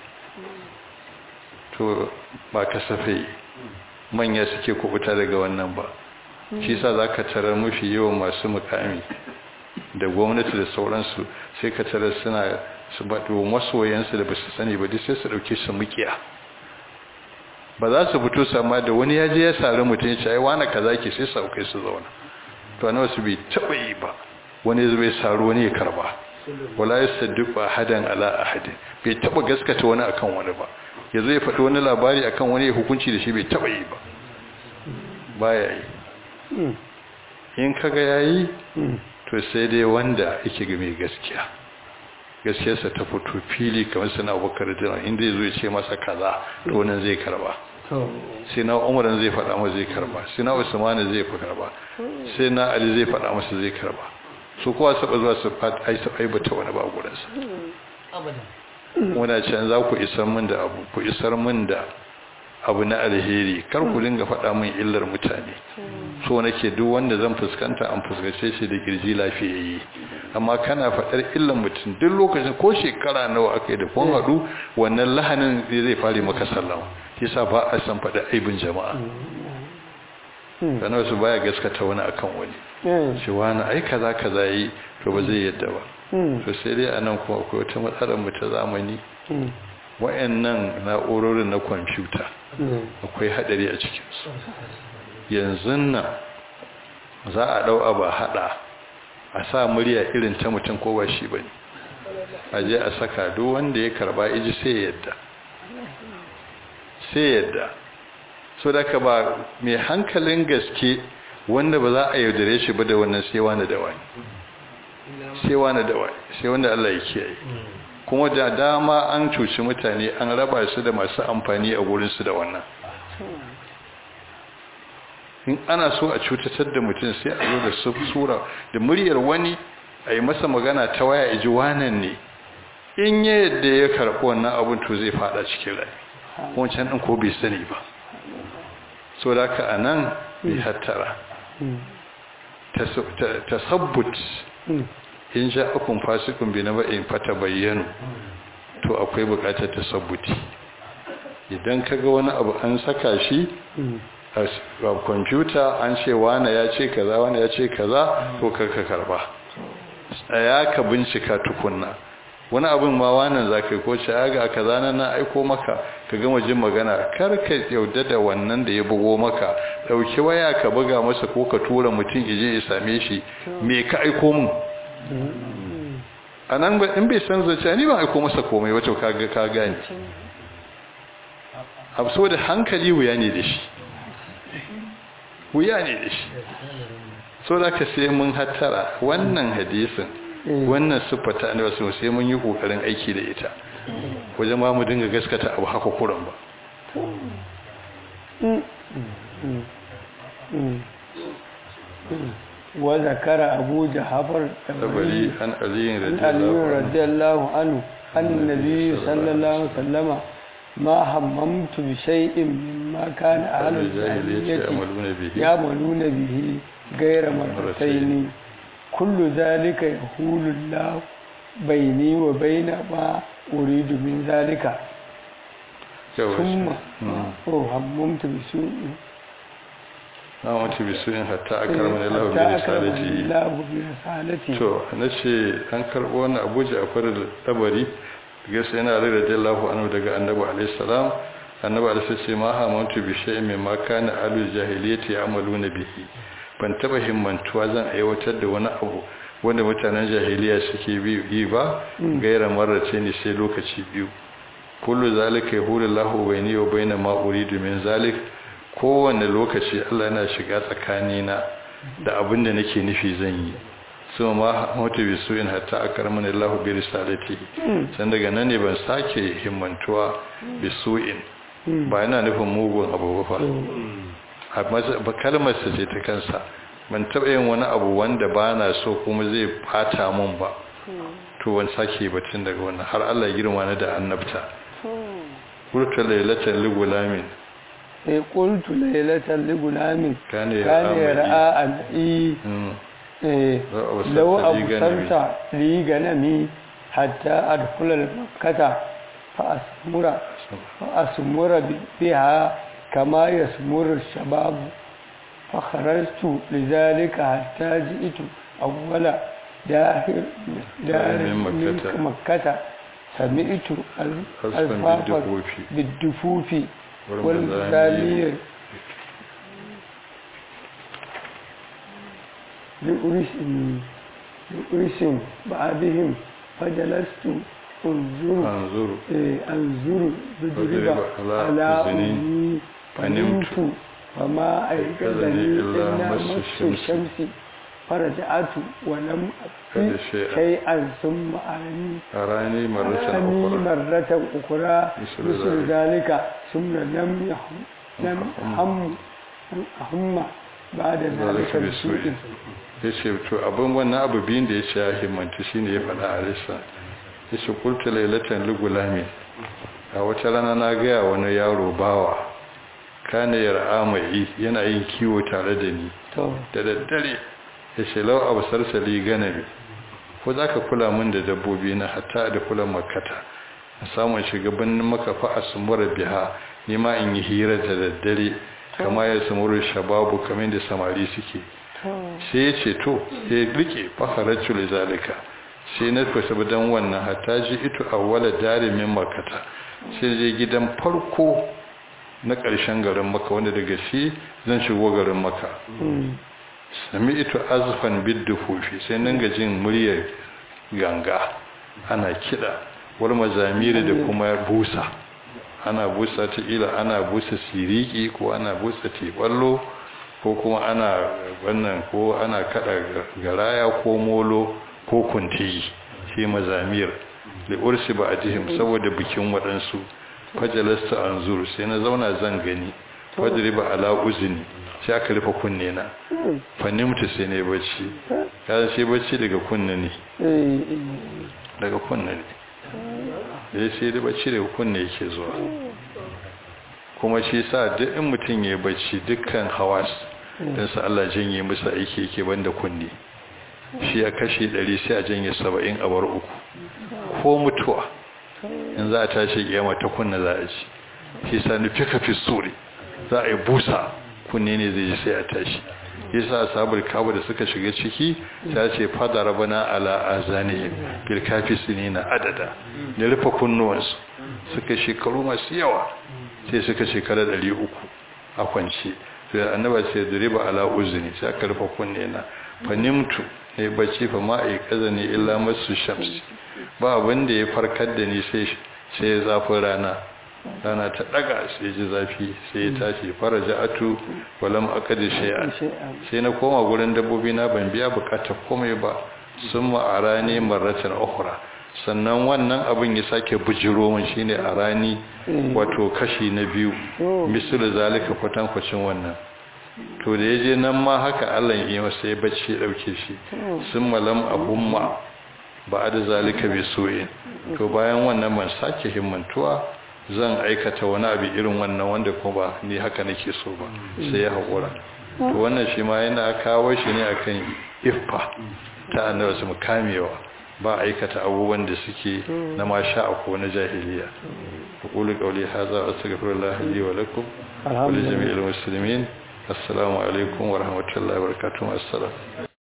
to ba kasafai manya suke kubuta daga wannan ba shi sa za ka tarar mafi yawan masu mukami da gwamnati da sauransu sai ka tarar suna su baɗo masoyansu da ba su sani ba duk sai su ɗauke su mukiya ba za su fito sama da wani ya je ya sari mutum ya ce ai wani kaza ke sai su aukai su zauna to na wasu bai taɓa yi ba wani zai saro wani ya karba wala ya sadduq ahadan ala ahadin bai taɓa gaskata wani akan wani ba ya zai faɗi wani labari akan wani ya hukunci da shi bai taɓa yi ba baya yi mm, in kaga yayi mm, to sai dai wanda yake ga mai gaskiya gaskiyarsa ta fito fili kamar sana abubakar da inda zai zo ya ce masa kaza to wannan zai karba to sai na umar zai faɗa masa zai karba sai na usman zai fi karba sai na ali zai faɗa masa zai karba su kowa saba zuwa su fat ai su aibata wani ba gudansa muna can za ku isar min da abu ku isar min da abu na alheri kar ku dinga faɗa min illar mutane so nake duk wanda zan fuskanta an fuskace shi da kirji lafiyayye amma kana faɗar illar mutum duk lokacin ko shekara nawa aka yi da kun haɗu wannan lahanin zai fare maka sallama yasa ba a san faɗa aibin jama'a sannan su baya gaskata wani akan wani eh, shi wani ai kaza kaza yi to ba zai yadda ba mm, to sai dai anan kuma akwai wata matsalar mu ta zamani mm, wayannan na'urorin na kwamfuta mm, akwai hadari a cikinsu yanzu nan za a dau abu a hada a sa murya irin ta mutum ko ba shi bane a je a saka duk wanda ya karba iji sai ya yadda sai ya yadda so da ka ba mai hankalin gaske wanda ba za a yaudare shi ba da wannan sai wani da wani sai wani da wani sai wanda Allah ya kiyaye kuma da dama an cuci mutane an raba su da masu amfani a gurinsu da wannan in ana so a cutatar da mutum sai a zo da su- sura da muryar wani a yi masa magana ta waya iji wanan ne in ya yadda ya karɓi wannan abin to zai fada cikin rai wancan ɗin ko bai sani ba so da ka a nan bai hattara mm, tasabbut mm, in ja akun fasikun bi na ba'in fata bayyanu to akwai bukatar tasabbuti idan kaga wani abu an saka shi mm, a kwamfuta an ce wane ya ce kaza wane ya ce kaza to karka karba tsaya ka bincika tukunna wani abin ma wannan za ka yi ko ce ya ga kaza nan na aiko maka ka gama jin magana kar ka yauda da wannan da ya bugo maka ɗauki waya ka buga masa ko ka tura mutum ije ya same shi me ka aiko mun a nan ba in bai san zace ni ba aiko masa komai wato ka ga ka gane abu so da hankali wuya ne da shi wuya ne da shi so da ka sai mun hattara wannan hadisin wannan siffata annabi wasu sai mun yi kokarin aiki da ita wajen ma mu dinga gaskata abu haka kuran ba mm, mm, mm, mm. wa zakara abu jahafar tabari an aliyin عن علي radiyallahu anhu رضي الله عنه أن النبي صلى الله عليه وسلم ما هممت بشيء مما كان أهل الجاهلية الجاهلية يعملون به يعملون به غير مرتين كل ذلك يقول الله بيني وبين ما أريد من ذلك yawa ثم Mm. هممت بسوء na wata bisuyin hatta a karmar lahu bi حتى أكرمني risalati الله برسالته to na ce an karɓo wani abuja a farar tabari gaisa yana da radiyallahu anhu daga annabi alaihi salam annabi alaihi ce ma hamantu bi shay'in mimma kana alu jahiliyyati ya'maluna bihi ban taba himmantuwa zan aiwatar da wani abu wanda mutanen jahiliya suke bi yi ba gaira marrace ne sai lokaci biyu kullu zalika yahulu lahu bayni wa bayna ma uridu min zalik kowanne lokaci Allah yana shiga tsakanina da abin da nake nufi zan yi su ma mutu bi su in hatta akarmani Allah bi risalati san daga nan ne ban sake himmantuwa bi su'in ba yana nufin mugun abu ba fa ba kalmar sa ce ta kansa ban taɓa yin wani abu wanda ba na so kuma zai fata mun ba to wani sake batun daga wannan har Allah girma na da annabta qultu laylatan li gulamin sai qultu laylatan li gulamin kana ra'a al-i law absarta li ganami hatta adkhula al-makkata fa asmura fa asmura biha kama yasmuru ash-shabab fa kharajtu lidhalika hatta ji'tu awwala dahir dahir min makkata سمعت الفاف بالدفوف والمزامير لأرس بعضهم فجلست انظر انظر انظر بضرب على أمي فنمت فما أيقظني إلا مس الشمس فرجعت ولم أفي شيئا ثم أراني أراني مرة أراني أخرى مرة أخرى مثل مثل ذلك ثم لم يهم لم أهم أهم بعد ذلك بسوء ya ce to abin wannan abu biyun da ya ce ya himmanta shi ne ya faɗa a risa ya ce kulta lailatan ligulami a wata rana na gaya wani yaro bawa kane yar'a mai yana yin kiwo tare da ni to da daddare ya ce lau abu sarsali ganami ko za ka kula min da dabbobi na hatta da kula makata a samun shugabannin makafa a sumura biha nima in yi hira da daddare kama ya sumuru shababu kamar da samari suke sai ya ce to ya rike faharacci zalika sai na kwasa don wannan hatta ji ito a wala darimin makata sai je gidan farko na ƙarshen garin maka wanda daga shi zan shigo garin maka sami ito azufan bidda hufi sai nan ga jin muryar ganga ana kiɗa wal mazamiri da kuma busa ana busa ta ila ana busa siriki ko ana busa teballo ko kuma ana wannan ko ana kada garaya ko molo ko kuntiyi shi mazamir da ursi ba a jihim saboda bikin waɗansu fajalasta an zuru sai na zauna zan gani fajriba ala uzni sai aka rufe kunne na fanimta sai ne bacci ya sai bacci daga kunne ne daga kunne ne ya sai da bacci daga kunne yake zuwa kuma shi sa duk in mutum ya bacci dukkan hawas don sa Allah janye musu aiki yake banda kunne shi ya kashe 100 sai a janye 70 a bar uku ko mutuwa in za a tashi kiyama ta kunne za a ci shi sa nufi ka fi suri za a yi busa kunne ne zai ji sai a tashi yasa ashabul kabu da suka shiga ciki ta ce fada rabana ala azanihim bil kafisinina adada da rufe kunnuwansu suka shekaru masu yawa sai suka shekara 300 a kwance sai annaba sai duriba ala uzni sai aka rufe kunne na fanimtu ne bacci fa ma ai kazani illa masu shamsi ba abin da ya farkar da ni sai sai zafin rana rana ta daga sai ji zafi sai ya tashi faraja atu walam akadi shay'an sai na koma gurin dabbobi na ban biya bukatar komai ba sun ma'ara ne marratan ukhra sannan wannan abin ya sake bujiro mun shine a rani wato kashi na biyu misal zalika kwatan kwacin wannan to da yaje nan ma haka Allah ya yi masa ya bacci ya dauke shi sun malam abumma ba da zalika bi su'in to bayan wannan ban sake himmantuwa zan aikata wani abu irin wannan wanda kuma ba ni haka nake so ba sai ya haƙura to wannan shi ma yana kawo shi ne akan iffa ta annabi su kamewa ba aikata abubuwan da suke na masha ko na jahiliya aqulu qawli hadha astaghfirullah li wa lakum wa li jami'il muslimin assalamu alaikum wa rahmatullahi wa barakatuh assalam